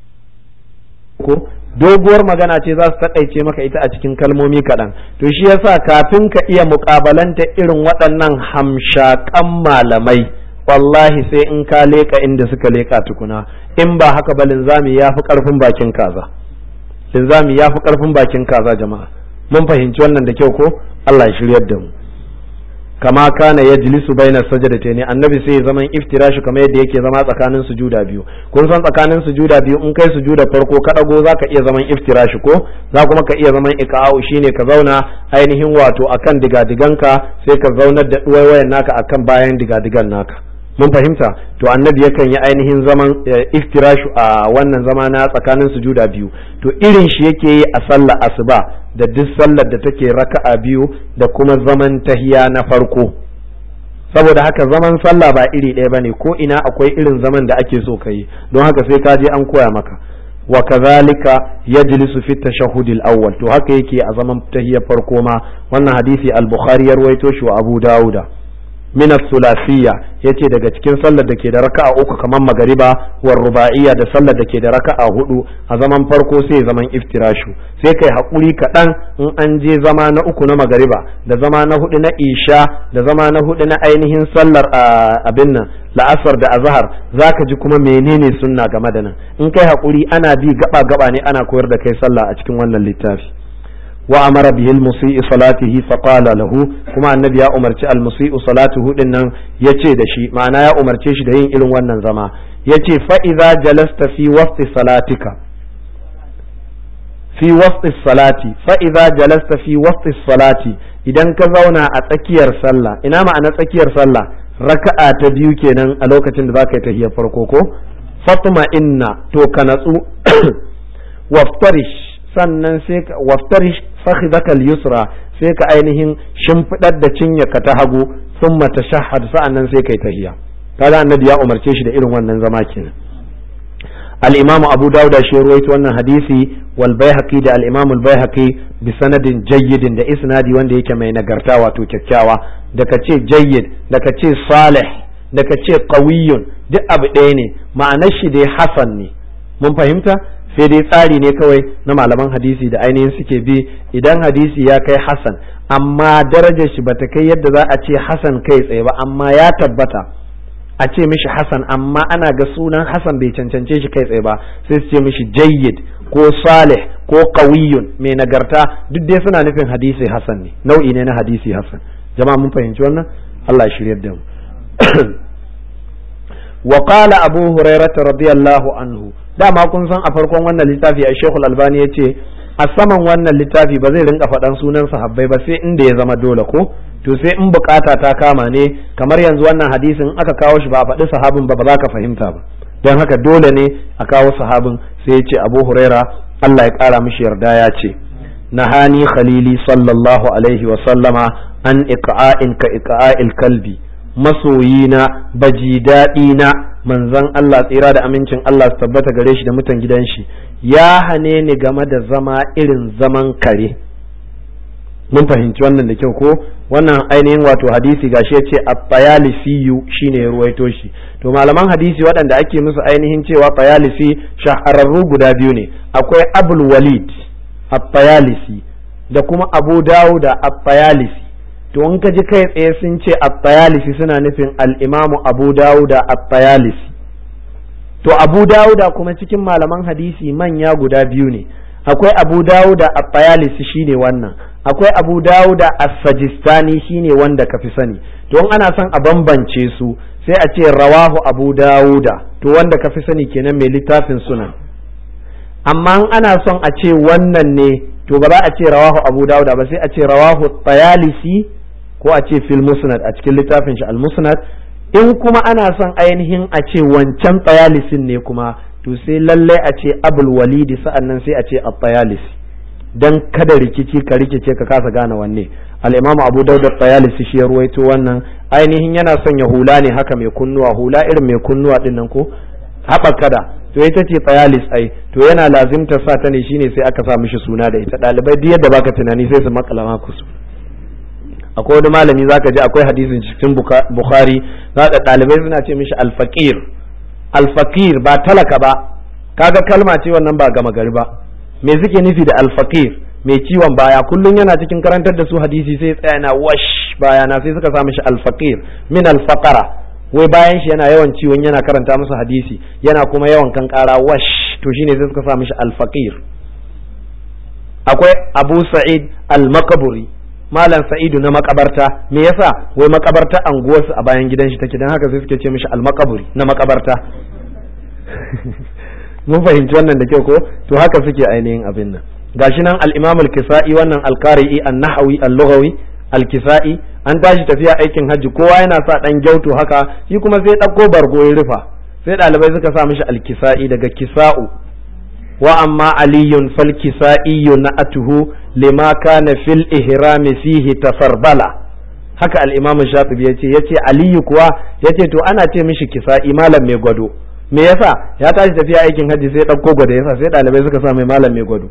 ko doguwar magana ce za su taƙaice maka ita a cikin kalmomi kaɗan to shi yasa kafin ka iya muƙabalanta irin waɗannan hamshaƙan malamai wallahi sai in ka leƙa inda suka leƙa tukuna in ba haka ba linzami ya fi ƙarfin bakin kaza linzami ya fi ƙarfin bakin kaza jama'a mun fahimci wannan da kyau ko Allah ya shiryar da mu kama kana yajlisu baina sajadatayn annabi sai ya zaman iftirashi kamar yadda yake zama tsakanin sujuda biyu kun san tsakanin sujuda biyu in kai sujuda farko ka dago zaka iya zaman iftirashi ko za kuma ka iya zaman iqa'u shine ka zauna ainihin wato akan digadiganka sai ka zaunar da duwayen naka akan bayan digadigan naka mun fahimta to annabi yakan yi ainihin zaman iftirashu a wannan zama na tsakanin sujuda biyu to irin shi yake yi a sallar asuba da duk sallar da take raka'a biyu da kuma zaman tahiya na farko saboda haka zaman sallah ba iri ɗaya bane ko ina akwai irin zaman da ake so ka yi don haka sai ka je an koya maka wa kazalika yajlisu fi tashahhud al-awwal to haka yake a zaman tahiyar farko ma wannan hadisi al-bukhari ya rawaito shi wa abu dauda min as-sulasiyya yace daga cikin sallar da ke da raka'a uku kamar magariba war ruba'iyya da sallar da ke da raka'a hudu a zaman farko sai zaman iftirashu sai kai hakuri kaɗan in an je zama na uku na magariba da zama na hudu na isha da zama na hudu na ainihin sallar abin nan la'asar da azhar zaka ji kuma menene sunna game da nan in kai hakuri ana bi gaba gaba ne ana koyar da kai sallah a cikin wannan littafi وأمر به المسيء صلاته فقال له كما النبي يا أمر المسيء صلاته إن يتي دشي معناه يا أمر تشي دهين إلو ونن زما يتي فإذا جلست في وسط صلاتك في وسط الصلاة فإذا جلست في وسط الصلاة idan ka zauna a tsakiyar sallah ina ma'ana tsakiyar sallah raka'a ta biyu kenan a lokacin da zaka yi tahiyar farko ko fatma inna to ka natsu waftarish sannan sai ka waftarish fakhidaka al-yusra sai ka ainihin shimfidar da cinyarka ta hagu thumma tashahhad sa'annan sai kai tahiya kaga annabi ya umarce shi da irin wannan zama kenan al-imam abu dawud shi ruwaito wannan hadisi wal baihaqi da al-imam al-baihaqi bi sanadin jayyidin da isnadi wanda yake mai nagarta wato kyakkyawa da ka ce jayyid da ka ce salih da ka ce qawiyyun duk abu ɗaya ne ma'anar shi dai hasan ne mun fahimta sai dai tsari ne kawai na malaman hadisi da ainihin suke bi idan hadisi ya kai hasan amma darajar shi bata kai yadda za a ce hasan kai tsaye ba amma ya tabbata a ce mishi hasan amma ana ga sunan hasan bai cancance shi kai tsaye ba sai su ce mishi jayyid ko salih ko qawiyun mai nagarta duk dai suna nufin hadisi hasan ne nau'i ne na hadisi hasan jama'a mun fahimci wannan Allah ya shiryar da mu wa qala abu hurairah radiyallahu anhu dama kun san a farkon wannan littafi a shekul albani ya ce a saman wannan littafi ba zai rinka faɗan sunan sahabbai ba sai inda ya zama dole ko to sai in bukata ta kama ne kamar yanzu wannan hadisin aka kawo shi ba a faɗi sahabin ba ba za ka fahimta ba don haka dole ne a kawo sahabin sai ya ce abu huraira Allah ya ƙara mishi yarda ya ce nahani khalili sallallahu alaihi wa sallama an iqa'in ka iqa'il kalbi masoyina baji daɗina manzon Allah tsira da amincin Allah su tabbata gare shi da mutan gidan shi ya hane ni game da zama irin zaman kare mun fahimci wannan da kyau ko wannan ainihin wato hadisi gashi ya ce at-tayalisiyu shine ya ruwaito shi to malaman hadisi waɗanda ake musu ainihin cewa tayalisi shahararru guda biyu ne akwai abul walid at-tayalisi da kuma abu dawuda at-tayalisi to in ka ji kai tsaye sun ce at-tayalisi suna nufin al-imamu abu dawuda at-tayalisi to abu dawuda kuma cikin malaman hadisi manya guda biyu ne akwai abu dawuda at-tayalisi shine wannan akwai abu dawuda as-sajistani shine wanda ka fi sani to in ana son a bambance su sai a ce rawahu abu dawuda to wanda ka fi sani kenan mai littafin sunan amma in ana son a ce wannan ne to ba za a ce rawahu abu dawuda ba sai a ce rawahu tayalisi ko a ce fil musnad a cikin littafin shi al musnad in kuma ana son ainihin a ce wancan tayalisin ne kuma to sai lallai a ce abul walidi sa'annan sai a ce at-tayalisi dan kada rikici ka rikice ka kasa gane wanne al-imamu abu daud at-tayalisi shi ya ruwaito wannan ainihin yana son ya hula ne haka mai kunnuwa hula irin mai kunnuwa din nan ko haɓakada to ita ce tayalis ai to yana lazimta sa ta ne shine sai aka sa mishi suna da ita ɗalibai duk yadda baka tunani sai su makala maku su akwai wani malami zaka ji akwai hadisin cikin bukhari zaka ɗalibai suna ce mishi alfaqir alfaqir ba talaka ba kaga kalma ce wannan ba gama gari ba me suke nufi da alfaqir mai ciwon baya kullum yana cikin karantar da su hadisi sai tsaya yana wash bayana sai suka sa mishi alfaqir min alfaqara wai bayan shi yana yawan ciwon yana karanta musu hadisi yana kuma yawan kankara wash to shine sai suka sa mishi alfaqir akwai abu sa'id al-makaburi malam sa'idu na makabarta me yasa wai makabarta anguwarsu a bayan gidan shi take dan haka sai suke ce mishi al-makaburi na makabarta mun fahimci wannan da kyau ko to haka suke ainihin abin nan gashi nan al-imam al-kisa'i wannan al-qari'i an-nahawi al-lughawi al-kisa'i an tashi tafiya aikin hajji kowa yana sa dan gyauto haka shi kuma sai ɗauko bargo ya rufa sai ɗalibai suka sa mishi al-kisa'i daga kisa'u wa amma aliyun fal kisa'i na'atuhu lima kana fil ihrami fihi tafarbala haka al-imam shafi'i yace yace aliyu kuwa yace to ana ce mishi kisa'i malam mai gwado me yasa ya tashi tafiya aikin hajji sai ɗauko gwado yasa sai ɗalibai suka sa mai malam mai gwado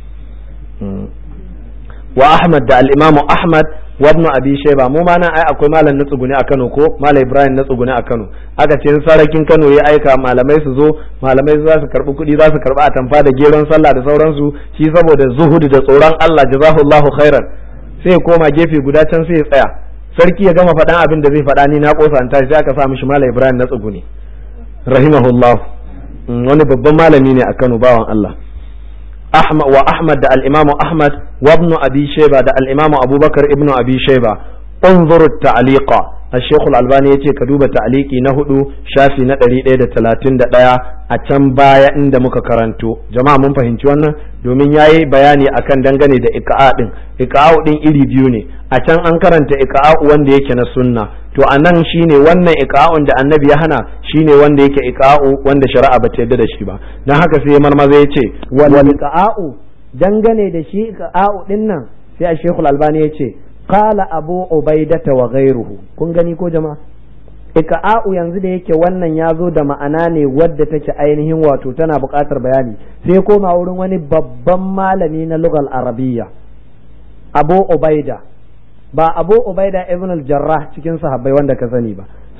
wa Ahmad da al-Imam Ahmad wa Ibn Abi Shayba mu ma nan ai akwai malam na tsugune a Kano ko malam Ibrahim na tsugune a Kano aka ce sarakin Kano ya aika malamai su zo malamai za su karbi kuɗi za su karbi atamfa da geron sallah da sauransu shi saboda zuhudu da tsoron Allah jazahullahu khairan sai ya koma gefe guda can sai ya tsaya sarki ya gama faɗan abin da zai faɗa ni na kosa an tashi sai aka sa mishi malam Ibrahim na tsugune rahimahullah wani babban malami ne a Kano bawan Allah أحمد وأحمد دا الإمام أحمد وابن أبي شيبة دا الإمام أبو بكر ابن أبي شيبة انظر التعليق الشيخ الألباني يتي كدوب تعليقي نهدو شافي ندري إيدا تلاتين دا دايا أتم بايا إند مككرانتو جماعة من فهمتو أنا domin ya yi bayani akan dangane da ika'a din ika'a din iri biyu ne a can an karanta ika'a wanda yake na sunna to a nan shine wannan ika'un da annabi ya hana shine wanda yake ika'u wanda shari'a ba ta yarda da shi ba dan haka sai marmaza ya ce wal ika'u dangane da shi ika'u din nan sai a shekul albani ya ce qala abu ubaidata wa ghairuhu kun gani ko jama'a ika'u yanzu da yake wannan ya zo da ma'ana ne wadda take ainihin wato tana buƙatar bayani sai koma wurin wani babban malami na lugal arabiyya abu ubaida ba abu ubaida ibn al-jarrah cikin sahabbai wanda ka sani ba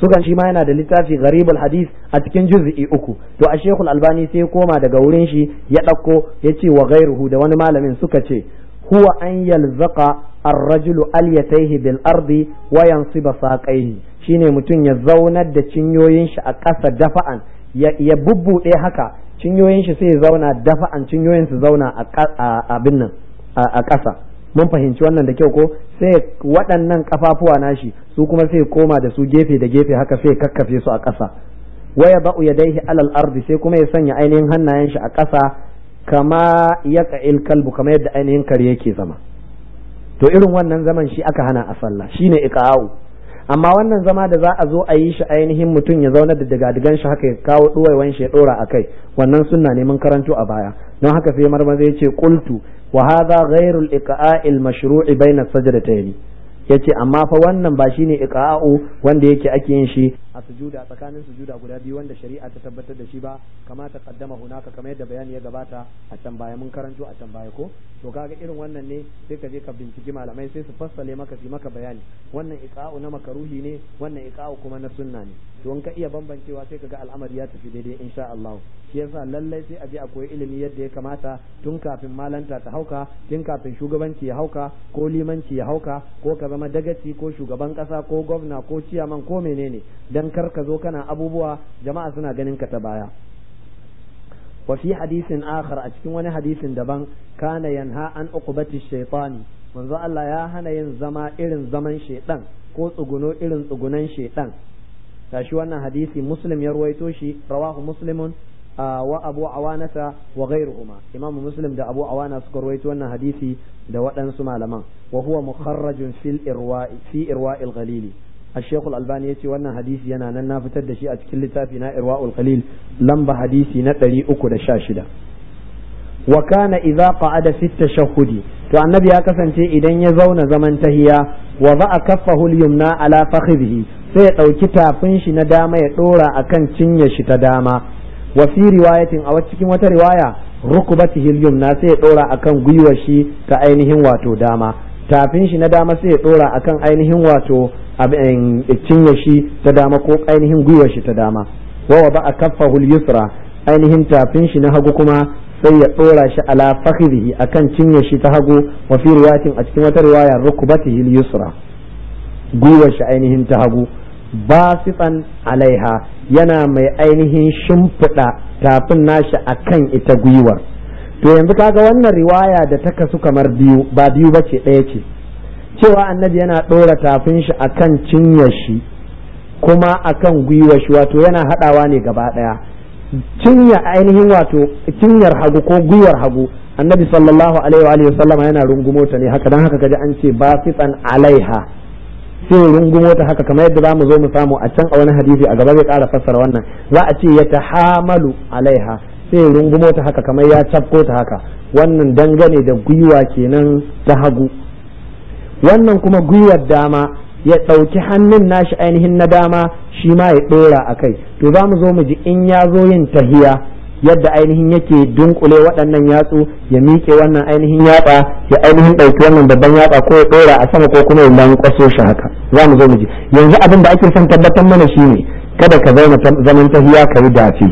sukan shi ma yana da littafi gharibul hadis a cikin juz'i uku to a shekul albani sai koma daga wurin shi ya ɗauko ya ce wa gairuhu da wani malamin suka ce huwa an yalzaqa ar-rajulu alyatayhi bil ardi wa yansiba saqaihi shine mutum ya zaunar da cinyoyin shi a ƙasa dafa'an ya bubbuɗe haka cinyoyin shi sai ya zauna dafa'an cinyoyin su zauna a abin nan a ƙasa mun fahimci wannan da kyau ko sai waɗannan kafafuwa nashi su kuma sai koma da su gefe da gefe haka sai kakkafe su a ƙasa waya ba'u yadaihi alal ardi sai kuma ya sanya ainihin hannayen shi a ƙasa kama yaqa'il kalbu kamar yadda ainihin kare yake zama to irin wannan zaman shi aka hana a sallah shine iqa'u amma wannan zama da za a zo a yi shi ainihin mutum ya zauna da digadigan shi haka ya kawo duwaiwan shi ya dora a kai wannan sunna ne mun karanto a baya don haka sai marmaza ya ce qultu wa hadha ghairu al-iqa'il mashru'i bayna sajdatayn yace amma fa wannan ba shine iqa'u wanda yake ake yin shi a sujuda tsakanin sujuda guda biyu wanda shari'a ta tabbatar da shi ba kama ta kaddama hunaka kamar yadda bayani ya gabata a can baya mun karanto a can baya ko to kaga irin wannan ne sai ka je ka binciki malamai sai su fassale maka su maka bayani wannan iqa'u na makaruhi ne wannan iqa'u kuma na sunna ne to in ka iya bambancewa sai kaga al'amari ya tafi daidai insha Allah shi yasa lallai sai a je a koyi ilimi yadda ya kamata tun kafin malanta ta hauka tun kafin shugabanci ya hauka ko limanci ya hauka ko ka zama dagaci ko shugaban kasa ko gwamna ko ciyaman ko menene dan kar ka zo kana abubuwa jama'a suna ganin ka ta baya wa fi hadisin akhar a cikin wani hadisin daban kana yanha an uqbati shaytani manzo Allah ya hana yin zama irin zaman shaydan ko tsuguno irin tsugunan shaydan tashi wannan hadisi muslim ya ruwaito shi rawahu muslimun wa abu awanata wa ghairuhuma imamu muslim da abu awana suka ruwaito wannan hadisi da waɗansu malaman wa huwa mukharrajun fil irwa'i fi irwa'il ghalili الشيخ الألباني يتي وانا حديث ينا ننا فتد شيء أتكل لتافنا إرواء الخليل لمب حديثي نتري أكد شاشدة وكان إذا قعد في التشهد تو النبي أكسن تي إذن يزون زمن تهيا وضع كفه اليمنى على فخذه sai ya ɗauki tafin shi na dama ya ɗora a kan cinye shi ta dama wa fi riwayatin a cikin wata riwaya rukubatihi yumna sai ya ɗora a kan gwiwar shi ta ainihin wato dama tafin shi na dama sai ya ɗora a kan ainihin wato cinye shi ta dama ko ainihin gwiwar shi ta dama wa ba a kaffahu yusra ainihin tafin shi na hagu kuma sai ya ɗora shi ala fakhirihi akan cinye shi ta hagu wa fi riwayatin a cikin wata riwaya rukubatihi yusra gwiwar shi ainihin ta hagu basitan alaiha yana mai ainihin shimfiɗa tafin nashi akan ita gwiwar to yanzu kaga wannan riwaya da ta kasu kamar biyu ba biyu bace ɗaya ce cewa annabi yana ɗora tafin shi akan cinyar shi kuma akan gwiwar shi wato yana haɗawa ne gaba ɗaya cinya ainihin wato cinyar hagu ko gwiwar hagu annabi sallallahu alaihi wa sallama yana rungumo ta ne haka dan haka kaji an ce basitan alaiha sai rungumo ta haka kamar yadda zamu zo mu samu a can a wani hadisi a gaba zai ƙara fassara wannan za a ce ya tahamalu alaiha sai rungumo ta haka kamar ya cafko ta haka wannan dangane da gwiwa kenan ta hagu wannan kuma gwiwar dama ya ɗauki hannun nashi ainihin na dama shi ma ya ɗora a kai to za mu zo mu ji in ya zo yin tahiya yadda ainihin yake dunkule waɗannan yatsu ya miƙe wannan ainihin yatsa ya ainihin ɗauki wannan babban yatsa ko ya ɗora a sama ko kuma ya lankwaso shi haka za mu zo mu ji yanzu abin da ake son tabbatar mana shi ne kada ka zauna zaman tahiya ka yi dafi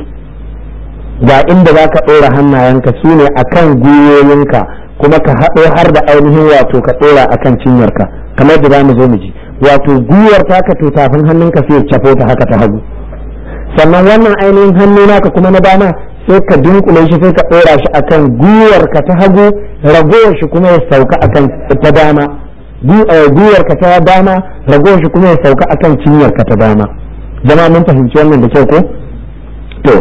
ga inda za ka ɗora hannayenka su ne a kan gwiwoyinka kuma ka haɗo har da ainihin wato ka ɗora a kan cinyarka kamar da za mu zo mu ji wato gwiwar taka to tafin hannunka sai ya cafo ta haka ta hagu sannan wannan ainihin hannu naka kuma na dama sai ka dunkule shi sai ka ɗora shi akan gwiwar ka ta hagu ragowar shi kuma ya sauka akan ta dama gwiwar ka ta dama ragowar shi kuma ya sauka akan cinyar ka ta dama jama'a mun fahimci wannan da kyau ko to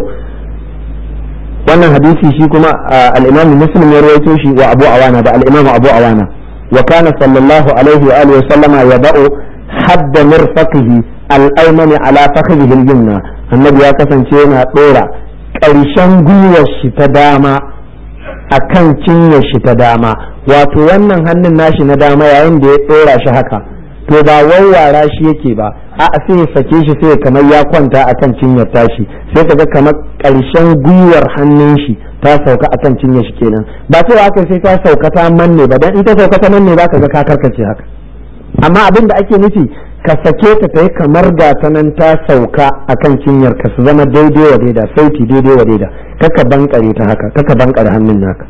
wannan hadisi shi kuma al-Imam Muslim ya rawaito shi wa Abu Awana da al-Imam Abu Awana wa kana sallallahu alaihi wa alihi wa sallama yada'u hadd mirfaqihi al-aymani ala fakhidhihi al-yumna annabi ya kasance yana dora ƙarshen gwiwar shi ta dama akan cinyar shi ta dama wato wannan hannun nashi na dama yayin da ya dora shi haka to ba wawwara shi yake ba a sai ya sake shi sai kamar ya kwanta akan cinyar tashi sai kaga kamar ƙarshen gwiwar hannun shi ta sauka akan cinyar shi kenan ba cewa haka sai ta sauka ta manne ba dan in ta sauka ta manne ba ka ga ka karkace haka amma abin da ake nufi ka sake ta ta yi kamar gata nan ta sauka a kan cinyar ka su zama daidai wa daida sauti daidai wa daida kaka bankare ta haka kaka bankare hannun naka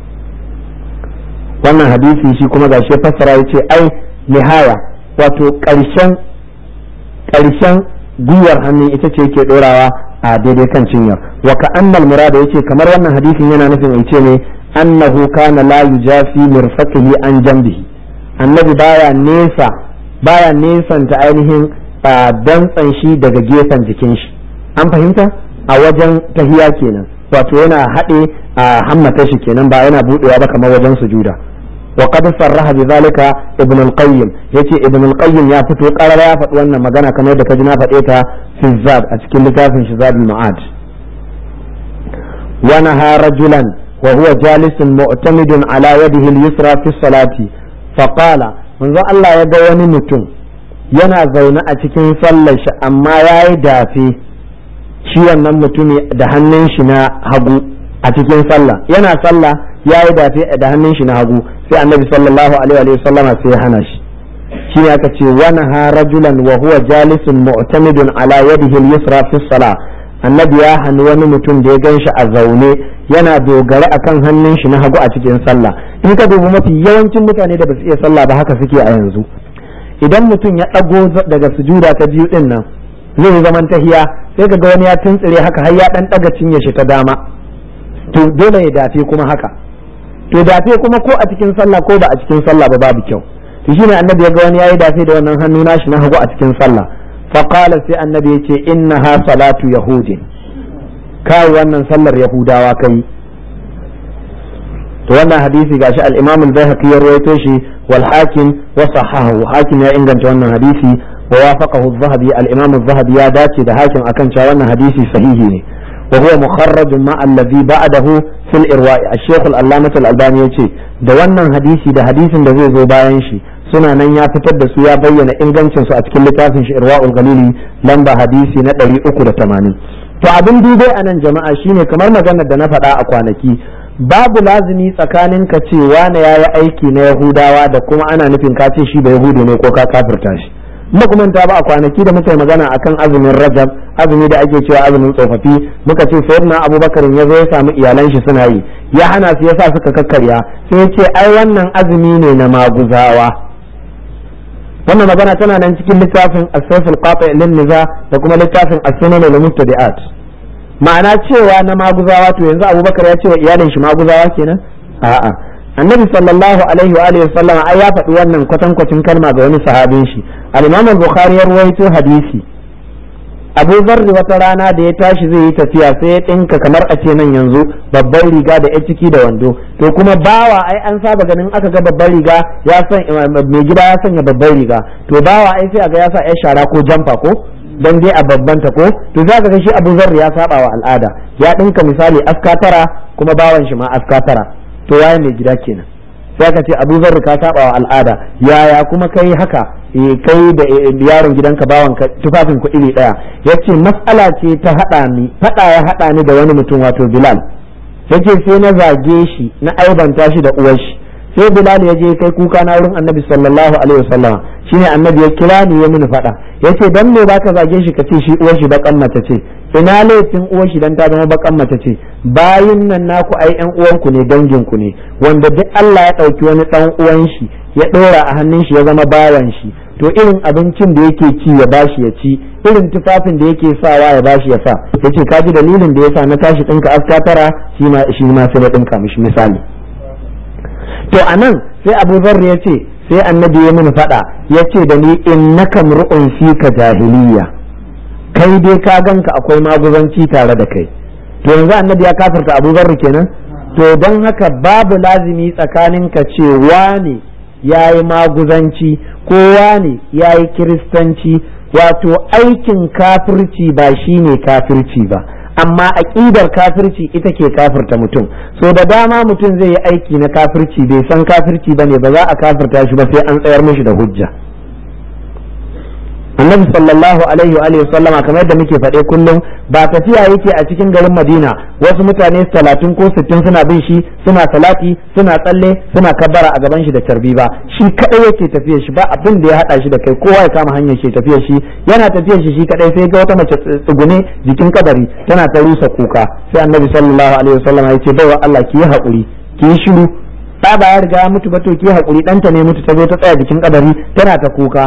wannan hadisi shi kuma gashi fassara ya ce ai nihaya wato ƙarshen ƙarshen gwiwar hannun ita ce yake ɗorawa a daidai kan cinyar wa ka annal murada yace kamar wannan hadisin yana nufin yace ne annahu kana la yujafi mirfaqihi an jambihi annabi baya nesa baya nesanta ainihin dantsan shi daga gefen jikin shi an fahimta a wajen tahiya kenan wato yana haɗe a hammata shi kenan ba yana buɗewa ba kamar wajen sujuda wa qad sarraha bi zalika ibn al-qayyim yace ibn al-qayyim ya fito qarara ya faɗi wannan magana kamar da kaji na faɗe ta fi zad a cikin littafin shi zadul ma'ad wa naha rajulan wa huwa jalisun mu'tamidun ala yadihi al-yusra fi salati fa qala manzo Allah ya ga wani mutum yana zaune a cikin sallar shi amma yayi dafe shi wannan mutumi da hannun shi na hagu a cikin sallah yana sallah yayi dafe da hannun shi na hagu sai annabi sallallahu alaihi wa sallama sai ya hana shi shi ne aka ce wani ha rajulan wa huwa jalisun mu'tamidun ala yadihi al-yusra fi salah annabi ya hani wani mutum da ya gan shi a zaune yana dogare akan hannun shi na hagu a cikin sallah in ka dubi mafi yawancin mutane da ba su iya sallah ba haka suke a yanzu idan mutum ya ɗago daga sujuda ta biyu din nan zai zaman tahiya sai ka ga wani ya tuntsire haka har ya dan daga cinye shi ta dama to dole ya dafe kuma haka to dafe kuma ko a cikin sallah ko ba a cikin sallah ba babu kyau to shine annabi ya ga wani yayi dafe da wannan hannu nashi na hagu a cikin sallah fa qala sai annabi yace innaha salatu yahudin kai wannan sallar yahudawa kai to wannan hadisi gashi al-imam al-baihaqi ya rawaito shi wal hakim wa sahahu hakim ya inganta wannan hadisi wa wafaqahu az-zahabi al-imam az-zahabi ya dace da hakim akan cewa wannan hadisi sahihi ne wa huwa mukharraj ma alladhi ba'dahu fil irwa'i al-shaykh al-allamah al-albani yace da wannan hadisi da hadisin da zai zo bayan shi suna nan ya fitar da su ya bayyana ingancin su a cikin littafin shi irwa'ul galili lamba hadisi na 380 to abin dubai a nan jama'a shine kamar maganar da na faɗa a kwanaki babu lazimi tsakanin ka ce wane ya yi aiki na yahudawa da kuma ana nufin ka ce shi ba yahudu ne ko ka kafirta shi muka kuma ta ba a kwanaki da muka yi magana akan azumin rajab azumi da ake cewa azumin tsofaffi muka ce sayyidina abubakar ya zo ya samu iyalan shi suna yi ya hana su yasa suka kakkarya sai ya ce ai wannan azumi ne na maguzawa wannan magana tana nan cikin littafin as-sayf al-qati' lin-niza da kuma littafin as-sunan al-mubtadi'at ma'ana cewa na maguzawa to yanzu abubakar ya ce wa iyalin shi maguzawa kenan a'a annabi sallallahu alaihi wa alihi sallam ai ya faɗi wannan kwatankwacin kalma ga wani sahabin shi al-imam al-bukhari ya ruwaito hadisi abu zarri wata rana da ya tashi zai yi tafiya sai ya ɗinka kamar a ce nan yanzu babban riga da ya ciki da wando to kuma bawa ai an saba ganin aka ga babban riga ya san mai gida ya sanya babban riga to bawa ai sai a ga ya sa ya shara ko jamfa ko dan dai a babbanta ko to za ka ga shi abu zarri ya saba wa al'ada ya ɗinka misali aska tara kuma bawan shi ma aska tara to waye mai gida kenan sai ka ce abu zarri ka saba wa al'ada yaya kuma kai haka kai da yaron gidanka bawan ka tufafin ku iri daya yace mas'ala ce ta hada ni fada ya hada ni da wani mutum wato bilal yace sai na zage shi na aibanta shi da uwar shi sai bilal ya je kai kuka na wurin annabi sallallahu alaihi wasallam shine annabi ya kira ni ya mini fada yace dan me baka zage shi kace shi uwar shi bakan mace ce ina laifin uwar shi dan ta zama bakan mace ce bayin nan naku ai yan uwanku ne dangin ku ne wanda duk Allah ya dauki wani dan uwan shi ya dora a hannun shi ya zama bawan shi to irin abincin da yake ci ya bashi ya ci irin tufafin da yake sawa ya bashi ya sa yace ka ji dalilin da yasa na tashi dinka aska tara shi ma shi ma sai na dinka mishi misali to anan sai Abu Dharr ya ce sai annabi ya mini fada ya ce da ni innaka mur'un fika jahiliya kai dai ka ganka akwai maguzanci tare da kai to yanzu annabi ya kafirta Abu Dharr kenan to don haka babu lazimi tsakanin ka ce wane ya yi maguzanci kowa ne ya yi kiristanci wato aikin kafirci ba shi ne kafirci ba amma aƙidar kafirci ita ke kafirta mutum so da dama mutum zai yi aiki na kafirci bai san kafirci ba ne ba za a kafirta shi ba sai an tsayar mishi da hujja annabi sallallahu alaihi wa alihi sallama kamar yadda muke faɗe kullum ba tafiya yake a cikin garin madina wasu mutane talatin ko sittin suna bin shi suna salati suna tsalle suna kabbara a gaban shi da carbi ba shi kadai yake tafiyar shi ba abin da ya hada shi da kai kowa ya kama hanyar shi tafiyar shi yana tafiyar shi shi kadai sai ga wata mace tsugune jikin kabari tana ta rusa kuka sai annabi sallallahu alaihi wasallam ya ce baiwa Allah ki yi haƙuri ki yi shiru ba ba ya riga ya mutu ba to ki yi haƙuri ɗanta ne mutu ta zo ta tsaya jikin kabari tana ta kuka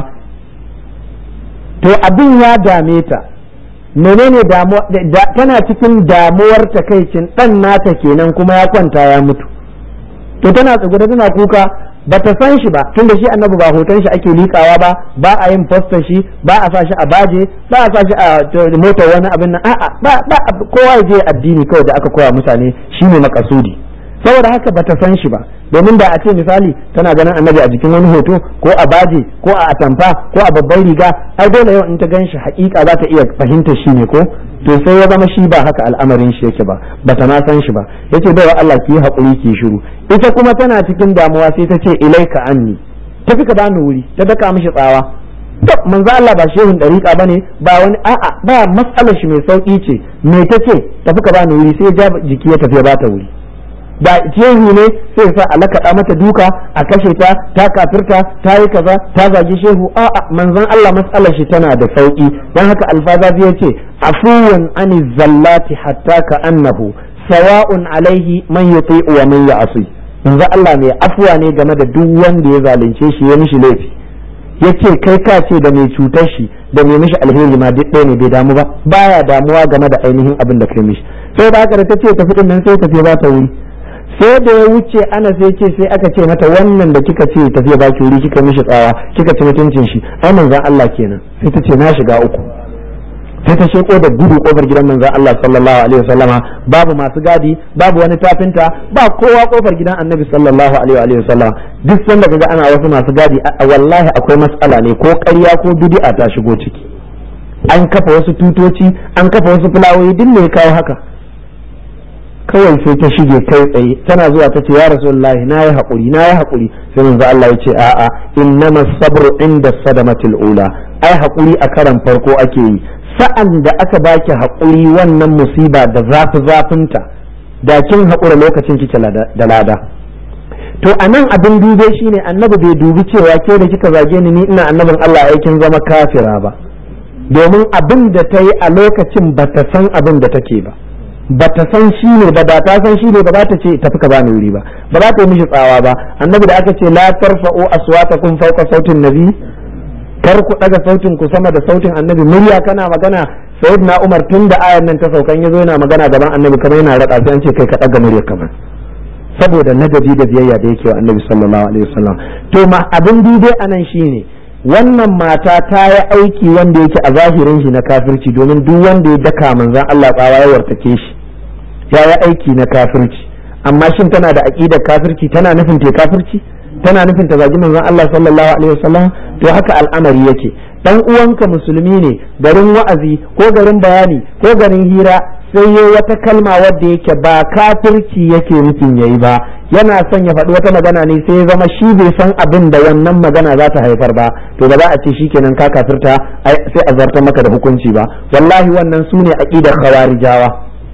to abin ya dame ta menene damuwa tana cikin damuwar takaicin dan nata kenan kuma ya kwanta ya mutu to tana tsugune tana kuka ba ta san shi ba tunda shi annabi ba hoton shi ake likawa ba ba a yin fastar shi ba a sa shi a baje ba a sa shi a motar wani abin nan a'a ba ba kowa ya je addini kawai da aka koya mutane shine makasudi saboda haka ba ta san shi ba domin da a ce misali tana ganin annabi a jikin wani hoto ko a baje ko a atamfa ko a babban riga ai dole yau in ta gan shi hakika za ta iya fahimta shi ne ko to sai ya zama shi ba haka al'amarin shi yake ba bata ma san shi ba yace bai wa Allah ki yi hakuri ki shiru ita kuma tana cikin damuwa sai ta ce ilaika anni tafi ka bani wuri ta daka mishi tsawa to manzo Allah ba shehun dariƙa bane ba wani a'a ba matsalar shi mai sauki ce me tace tafi ka bani wuri sai ya ja jiki ya tafi ya bata wuri da shehu ne sai sa a lakaɗa mata duka a kashe ta ta kafirta ta yi kaza ta zagi shehu a'a manzon Allah matsalar shi tana da sauki dan haka alfazazi ya ce afuwan ani zallati hatta ka annahu sawa'un alaihi man yuti'u wa man ya'si manzon Allah mai afuwa ne game da duk wanda ya zalunce shi ya mishi laifi yace kai ka ce da mai cutar shi da mai mishi alheri ma duk ɗaya ne bai damu ba baya damuwa game da ainihin abin da kai mishi sai da haka da ta ce tafi din nan sai tafi ba ta wuri sai da ya wuce ana sai ce sai aka ce mata wannan da kika ce tafiya baki wuri kika mishi tsawa kika ci mutuncin shi ai manzon Allah kenan sai ta ce na shiga uku sai ta sheko da gudu kofar gidan manzon Allah sallallahu alaihi wasallama babu masu gadi babu wani tafinta ba kowa kofar gidan annabi sallallahu alaihi wasallama duk sanda kaga ana wasu masu gadi wallahi akwai matsala ne ko ƙarya ko bid'a ta shigo ciki an kafa wasu tutoci an kafa wasu fulawoyi duk me kawo haka kawai sai ta shige kai tsaye tana zuwa ta ce ya rasulullahi na yi haƙuri na yi haƙuri sai manzo Allah ya ce a'a innama sabru inda sadamatil ula ai haƙuri a karan farko ake yi sa'an da aka baki haƙuri wannan musiba da zafi zafinta da kin haƙura lokacin kike da lada to a nan abin dube shine annabi bai dubi cewa ke da kika zage ni ni ina annabin Allah aikin zama kafira ba domin abin da ta yi a lokacin ba ta san abin da take ba ba ta san shi ne ba da ta san shi ne ba za ta ce tafi ka bani wuri ba ba za ta yi mishi tsawa ba annabi da aka ce la tarfa'u aswatakum fawqa sautin nabi kar ku daga sautin ku sama da sautin annabi murya kana magana sayyidina umar tun da ayan nan ta saukan yazo yana magana gaban annabi kamar yana rada sai an ce kai ka daga murya kamar saboda nadabi da biyayya da yake wa annabi sallallahu alaihi wasallam to ma abin dide anan shine wannan mata ta yi aiki wanda yake a zahirin shi na kafirci domin duk wanda ya daka manzon Allah tsawa ya wartake shi ya yi aiki na kafirci amma shin tana da aqidar kafirci tana nufin ta kafirci tana nufin ta zagi manzon Allah sallallahu alaihi wasallam to haka al'amari yake dan uwanka musulmi ne garin wa'azi ko garin bayani ko garin hira sai yayi wata kalma wadda yake ba kafirci yake nufin yayi ba yana son ya faɗi wata magana ne sai ya zama shi bai san abin da wannan magana za ta haifar ba to ba za a ce shikenan ka kafirta sai a zartar maka da hukunci ba wallahi wannan su ne aqidar khawarijawa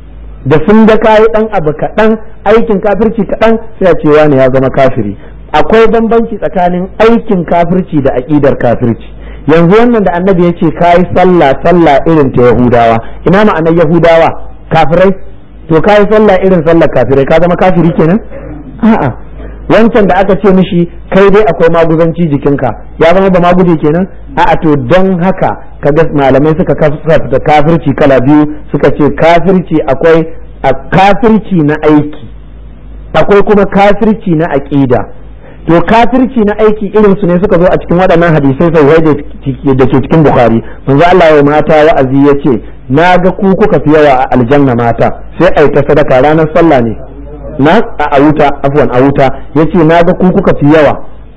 da sun ga kayi dan abu kaɗan aikin kafirci kaɗan sai a ce wani ya zama kafiri akwai bambanci tsakanin aikin kafirci da aqidar kafirci yanzu wannan da annabi ya ce kayi sallah sallah irin ta yahudawa ina ma'anar yahudawa kafirai to kayi sallah irin sallar kafirai ka zama kafiri kenan a'a wancan da aka ce mishi kai dai akwai maguzanci jikinka ya zama ba maguje kenan a'a to don haka kaga malamai suka kafirta kafirci kala biyu suka ce kafirci akwai a kafirci na aiki akwai kuma kafirci na aƙida to kafirci na aiki irin su ne suka zo a cikin waɗannan hadisai sai da ke cikin bukhari manzo Allah ya mata wa'azi ya ce na ga ku kuka fi yawa a aljanna mata sai ai ta sadaka ranar sallah ne na a wuta afwan a wuta yace na ga ku kuka fi yawa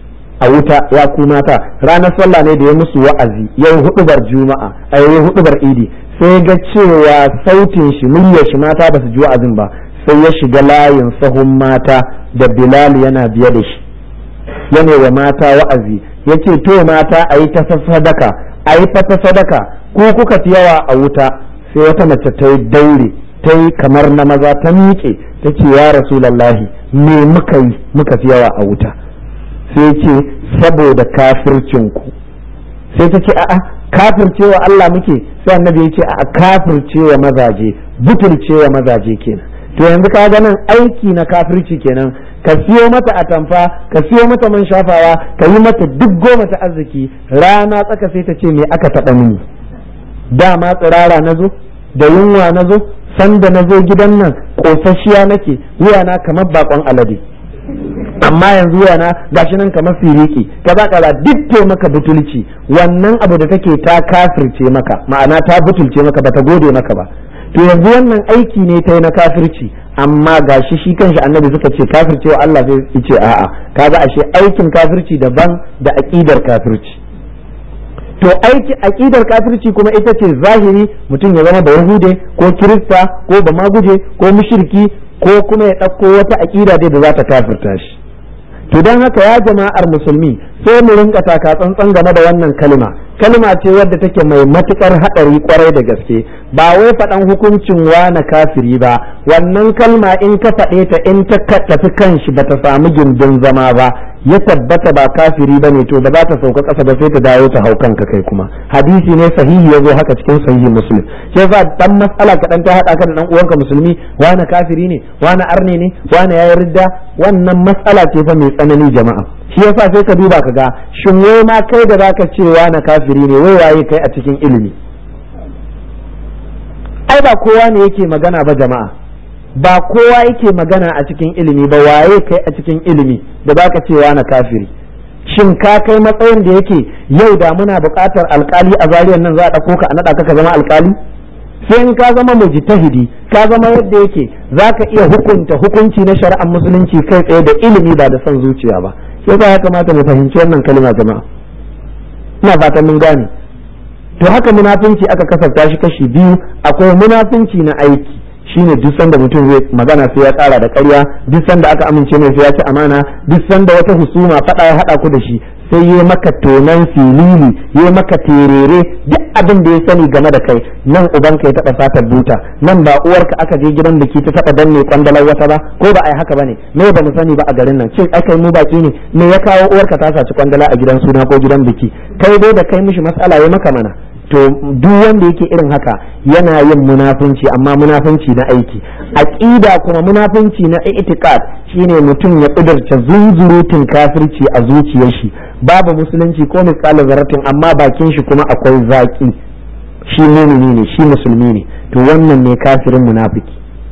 a wuta ya ku mata ranar sallah ne da ya musu wa'azi yau hudubar juma'a a yau hudubar idi sai ga cewa sautin shi muryar shi mata ba su ji wa'azin ba sai ya shiga layin sahun mata da bilal yana biye da shi yana wa mata wa'azi yace to mata a yi ta sadaka a yi fata sadaka ko kuka fi yawa a wuta sai wata mace ta yi daure ta yi kamar na maza ta miƙe ta ce ya rasulallahi me muka yi muka fi yawa a wuta sai ce saboda kafircinku sai ta ce a'a kafircewa Allah muke sai annabi ya ce a kafircewa mazaje butulcewa mazaje kenan to yanzu ka ga nan aiki na kafirci kenan ka siyo mata atamfa ka siyo mata man shafawa ka yi mata duk goma ta arziki rana tsaka sai ta ce me aka taɓa mini dama tsirara na zo da yunwa na zo sanda na zo gidan nan ƙosashiya nake wuyana kamar bakon alade amma yanzu yana gashi nan kamar firiki kaza kaza duk te maka butulci wannan abu da take ta kafirce maka ma'ana ta butulce maka bata gode maka ba to yanzu wannan aiki ne ta yi na kafirci amma gashi shi kanshi annabi suka ce kafirce wa Allah sai ya ce a'a kaga ashe aikin kafirci daban da aqidar kafirci to aiki aqidar kafirci kuma ita ce zahiri mutum ya zama da yahude ko kirista ko ba maguje ko mushriki ko kuma ya ɗauko wata aƙida dai da za ta kafirta shi to don haka ya jama'ar musulmi sai mu rinka taka tsantsan game da wannan kalma kalma ce wadda take mai matukar haɗari kwarai da gaske ba wai faɗan hukuncin na kafiri ba wannan kalma in ka faɗe ta in ta tafi kanshi ba ta samu gindin zama ba ya tabbata ba kafiri ba ne to ba za ta sauka ƙasa ba sai ta dawo ta hau kanka kai kuma hadisi ne sahihi ya zo haka cikin sahihi muslim shi yasa dan mas'ala kaɗan ta haɗa ka da dan uwanka musulmi wani kafiri ne wani arne ne wani yayi ridda wannan mas'ala ce fa mai tsanani jama'a shi yasa sai ka duba ka ga shin wai ma kai da zaka ce wani kafiri ne wai waye kai a cikin ilimi ai ba kowa ne yake magana ba jama'a ba kowa yake magana a cikin ilimi ba waye kai a cikin ilimi da baka cewa na kafiri shin ka kai matsayin da yake yau da muna buƙatar alkali a zariyar nan za a ɗauko ka a naɗa ka zama alkali sai in ka zama mujtahidi ka zama yadda yake za ka iya hukunta hukunci na shari'ar musulunci kai tsaye da ilimi ba da son zuciya ba sai ya kamata mu fahimci wannan kalma jama'a ina fatan mun gane to haka munafunci aka kasafta shi kashi biyu akwai munafunci na aiki shine duk sanda mutum zai magana sai ya tsara da ƙarya duk sanda aka amince mai sai ya ci amana duk sanda wata husuma faɗa ya haɗa ku da shi sai ya maka tonan filili ya maka terere duk abin da ya sani game da kai nan ubanka ya taɓa satar buta nan ba uwarka aka je gidan biki ta taɓa danne kwandalar wata ba ko ba a yi haka bane me ba mu sani ba a garin nan cin aka yi mu baki ne me ya kawo uwarka ta saci kwandala a gidan suna ko gidan biki kai dai da kai mishi matsala ya maka mana to duk wanda yake irin haka yana yin munafunci amma munafunci na aiki aqida kuma munafunci na i'tiqad shine mutum ya kudurta zunzurutun kafirci a zuciyar shi babu musulunci ko misali zaratin amma bakin shi kuma akwai zaki shi mumini ne shi musulmi ne to wannan ne kafirin munafiki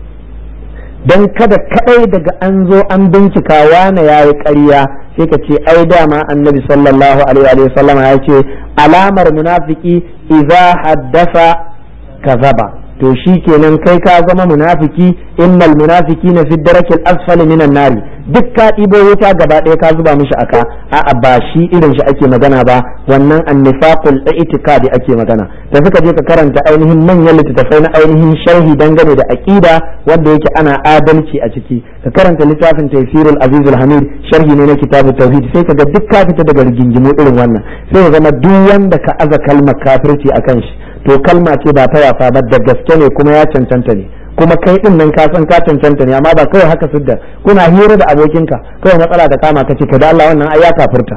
dan kada kadai daga an zo an bincika wane yayi ƙarya sai ka ce ai dama annabi sallallahu alaihi wa sallam ya ce alamar munafiki idza haddasa kazaba to shi kenan kai ka zama munafiki innal munafiqina fi darakil asfali minan nari duk ka ɗibo wuta gaba ɗaya ka zuba mishi aka a'a ba shi irin shi ake magana ba wannan annifaqul i'tiqadi ake magana da suka je ka karanta ainihin manyan littattafai na ainihin sharhi dangane da aqida wanda yake ana adalci a ciki ka karanta littafin tafsirul azizul hamid sharhi ne na kitabut tauhid sai ka ga duk ka fita daga rigingimu irin wannan sai ya zama duk wanda ka aza kalmar kafirci akan shi to kalma ce ba ta wasa ba da gaske ne kuma ya cancanta ne kuma kai din nan ka san ka cancanta ne amma ba kawai haka sidda kuna hira da abokinka kawai matsala ta kama ka ce ka da Allah wannan ai ya kafirta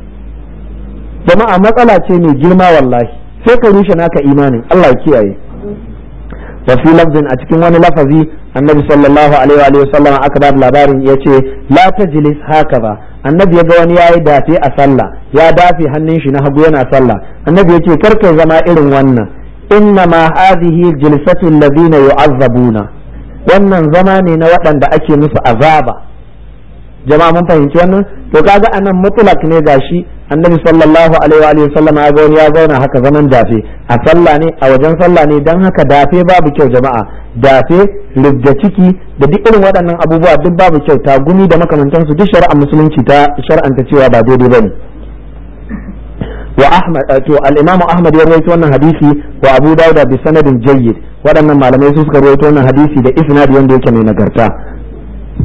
jama'a matsala ce mai girma wallahi sai ka rushe naka imanin Allah ya kiyaye wa fi lafzin a cikin wani lafazi annabi sallallahu alaihi wa sallam aka ba labarin yace la tajlis haka ba annabi ya ga wani yayi dafe a sallah ya dafe hannun shi na hagu yana sallah annabi yace kar kai zama irin wannan inna ma hadhihi jilsatu alladhina yu'azzabuna wannan zama ne na waɗanda ake musu azaba jama'a mun fahimci wannan to kaga anan mutlak ne gashi annabi sallallahu alaihi wa sallam ya ga wani ya zauna haka zaman dafe a sallah ne a wajen sallah ne dan haka dafe babu kyau jama'a dafe rubda ciki da duk irin waɗannan abubuwa duk babu kyau ta gumi da makamantansu duk shari'ar musulunci ta shar'anta cewa ba daidai bane wa ahmad to al-imam ahmad ya rawaito wannan hadisi wa abu dawud bi sanadin jayyid waɗannan malamai su suka rawaito wannan hadisi da isnadi wanda yake mai nagarta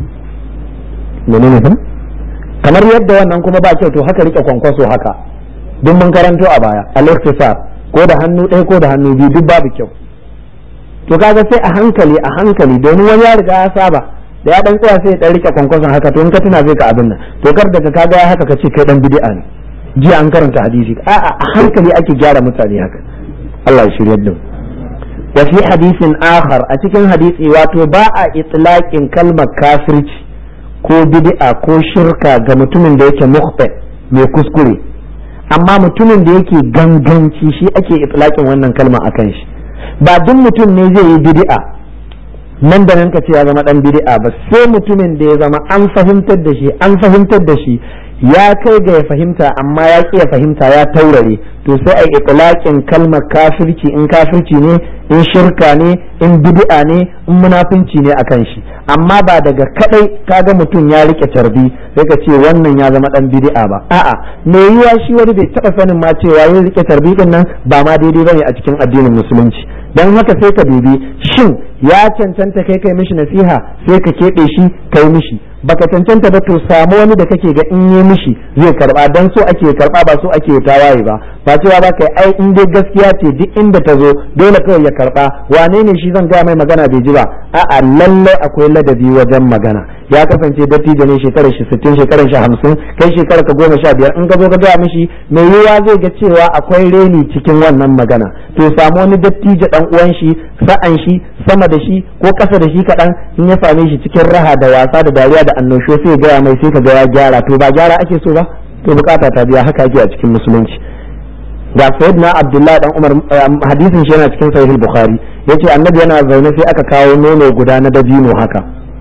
menene fa kamar yadda wannan kuma ba kyau to haka rike kwankwaso haka duk mun karanto a baya al-ikhtisar ko da hannu ɗaya ko da hannu biyu duk babu kyau to kaga sai a hankali a hankali domin wani ya riga ya saba da ya dan tsaya sai ya dan rike kwankwason haka to in ka tuna zai ka abin nan to kar daga kaga ya haka ka ce kai dan bid'a ne jiya an karanta hadisi a'a a hankali ake gyara mutane haka Allah ya shirya da wa fi hadisin akhar a cikin hadisi wato ba a itlaqin kalmar kafirci ko bid'a ko shirka ga mutumin da yake mukhta mai kuskure amma mutumin da yake ganganci shi ake itlaqin wannan kalma akan shi ba duk mutum ne zai yi bid'a nan da nan ka ce ya zama dan bid'a ba sai mutumin da ya zama an fahimtar da shi an fahimtar da shi ya kai ga ya fahimta amma ya ƙi ya fahimta ya taurare to sai a itlaqin kalmar kafirci in kafirci ne in shirka ne in bid'a ne in munafunci ne akan shi amma ba daga kadai kaga mutum ya rike tarbi sai ka ce wannan ya zama dan bid'a ba a'a me yiwa shi wani bai taba sanin ma cewa yin rike tarbi din nan ba ma daidai bane a cikin addinin musulunci dan haka sai ka dubi shin ya cancanta kai kai mishi nasiha sai ka keɓe shi kai mishi baka cancanta ba to samu wani da kake ga in yi mishi zai karba dan so ake karba ba so ake tawaye ba ba cewa ba kai ai in dai gaskiya ce duk inda ta zo dole kawai ya karba wane ne shi zan ga mai magana bai ji ba a'a lalle akwai ladabi wajen magana ya kasance dattijo ne shekarar shi 60 shekarar shi 50 kai shekarar ka goma sha biyar in ka zo ka ga mishi mai yiwuwa zai ga cewa akwai reni cikin wannan magana to samu wani dattijo dan uwan shi sa'an shi sama da shi ko kasa da shi kaɗan in ya same shi cikin raha da wasa da dariya da annashuwa sai ya gaya mai sai ka ga ya gyara to ba gyara ake so ba to bukata ta biya haka ake a cikin musulunci ga sayyidina abdullahi dan umar hadisin shi yana cikin sahih bukhari yace annabi yana zaune sai aka kawo nono guda na dabino haka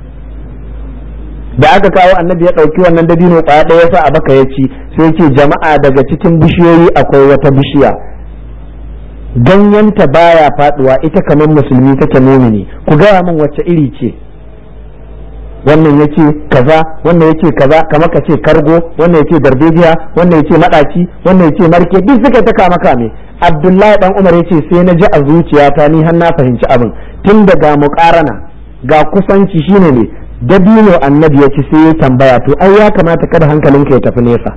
da aka kawo annabi ya dauki wannan dabino kwaya ɗaya sa a baka ya ci sai ce jama'a daga cikin bishiyoyi akwai wata bishiya ganyenta baya faduwa ita kamar musulmi take mumini ku gaya min wacce iri ce wannan yake kaza wannan yake kaza kamar ka ce kargo wannan yake darbejiya wannan yake madaci wannan yake marke duk suka ta kama kame abdullahi dan umar yace sai na ji a zuciyata ni har na fahimci abin tun daga muqarana ga kusanci shine ne dabino annabi ya ci sai ya tambaya to ai ya kamata kada hankalinka ya tafi nesa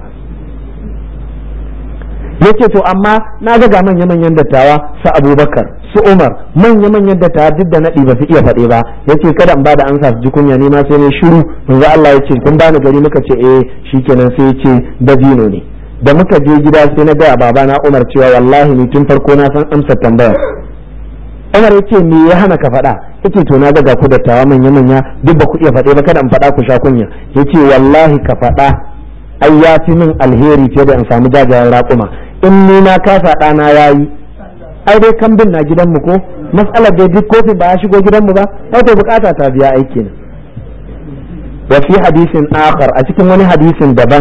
yace to amma na ga ga manya manyan dattawa su abubakar su umar manya manyan dattawa duk da naɗi ba su iya faɗe ba yace kada in bada ansa su ji kunya ni ma sai ne shiru manzo Allah yace kun bani gari muka ce eh shikenan sai yace dabino ne da muka je gida sai na ga babana Umar cewa wallahi ni tun farko na san amsa tambaya Umar yace me ya hana ka faɗa yace to na ga ku dattawa manya manya duk ba ku iya faɗe ba kada in faɗa ku sha kunya yace wallahi ka faɗa ai ya fi min alheri fiye da in samu jajayen raƙuma in ni na kasa ɗana ya yi ai dai kambin na gidanmu ko matsalar da duk kofin ba ya shigo gidanmu ba wato bukata ta biya aiki ne wa fi hadisin akhar a cikin wani hadisin daban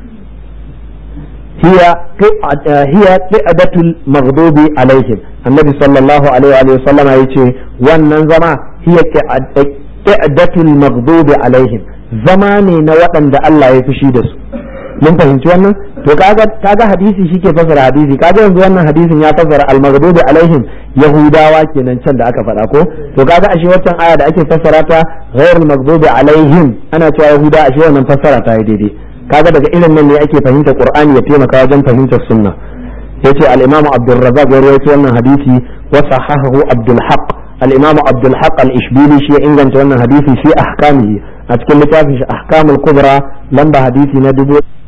hiya hiya qi'adatul maghdubi alaihim annabi sallallahu alaihi wa sallama yace wannan zama hiya qi'adatul maghdubi alaihim zama ne na waɗanda Allah ya fushi da su mun fahimci wannan to kaga kaga hadisi shike fasara hadisi kaga yanzu wannan hadisin ya fasara al-maghdubi alaihim yahudawa kenan can da aka faɗa ko to kaga ashe waccan aya da ake fassara ta ghairul maghdubi alaihim ana cewa yahuda ashe wannan fassara ta yi daidai kaga daga irin nan ne ake fahimta qur'ani ya taimaka wajen fahimtar sunna yace al-imam abdul razzaq ya rawaito wannan hadisi wa sahahahu abdul haqq al-imam abdul haqq al-ishbili shi ya inganta wannan hadisi fi ahkamihi a cikin littafin shi ahkamul kubra lamba hadisi na dubu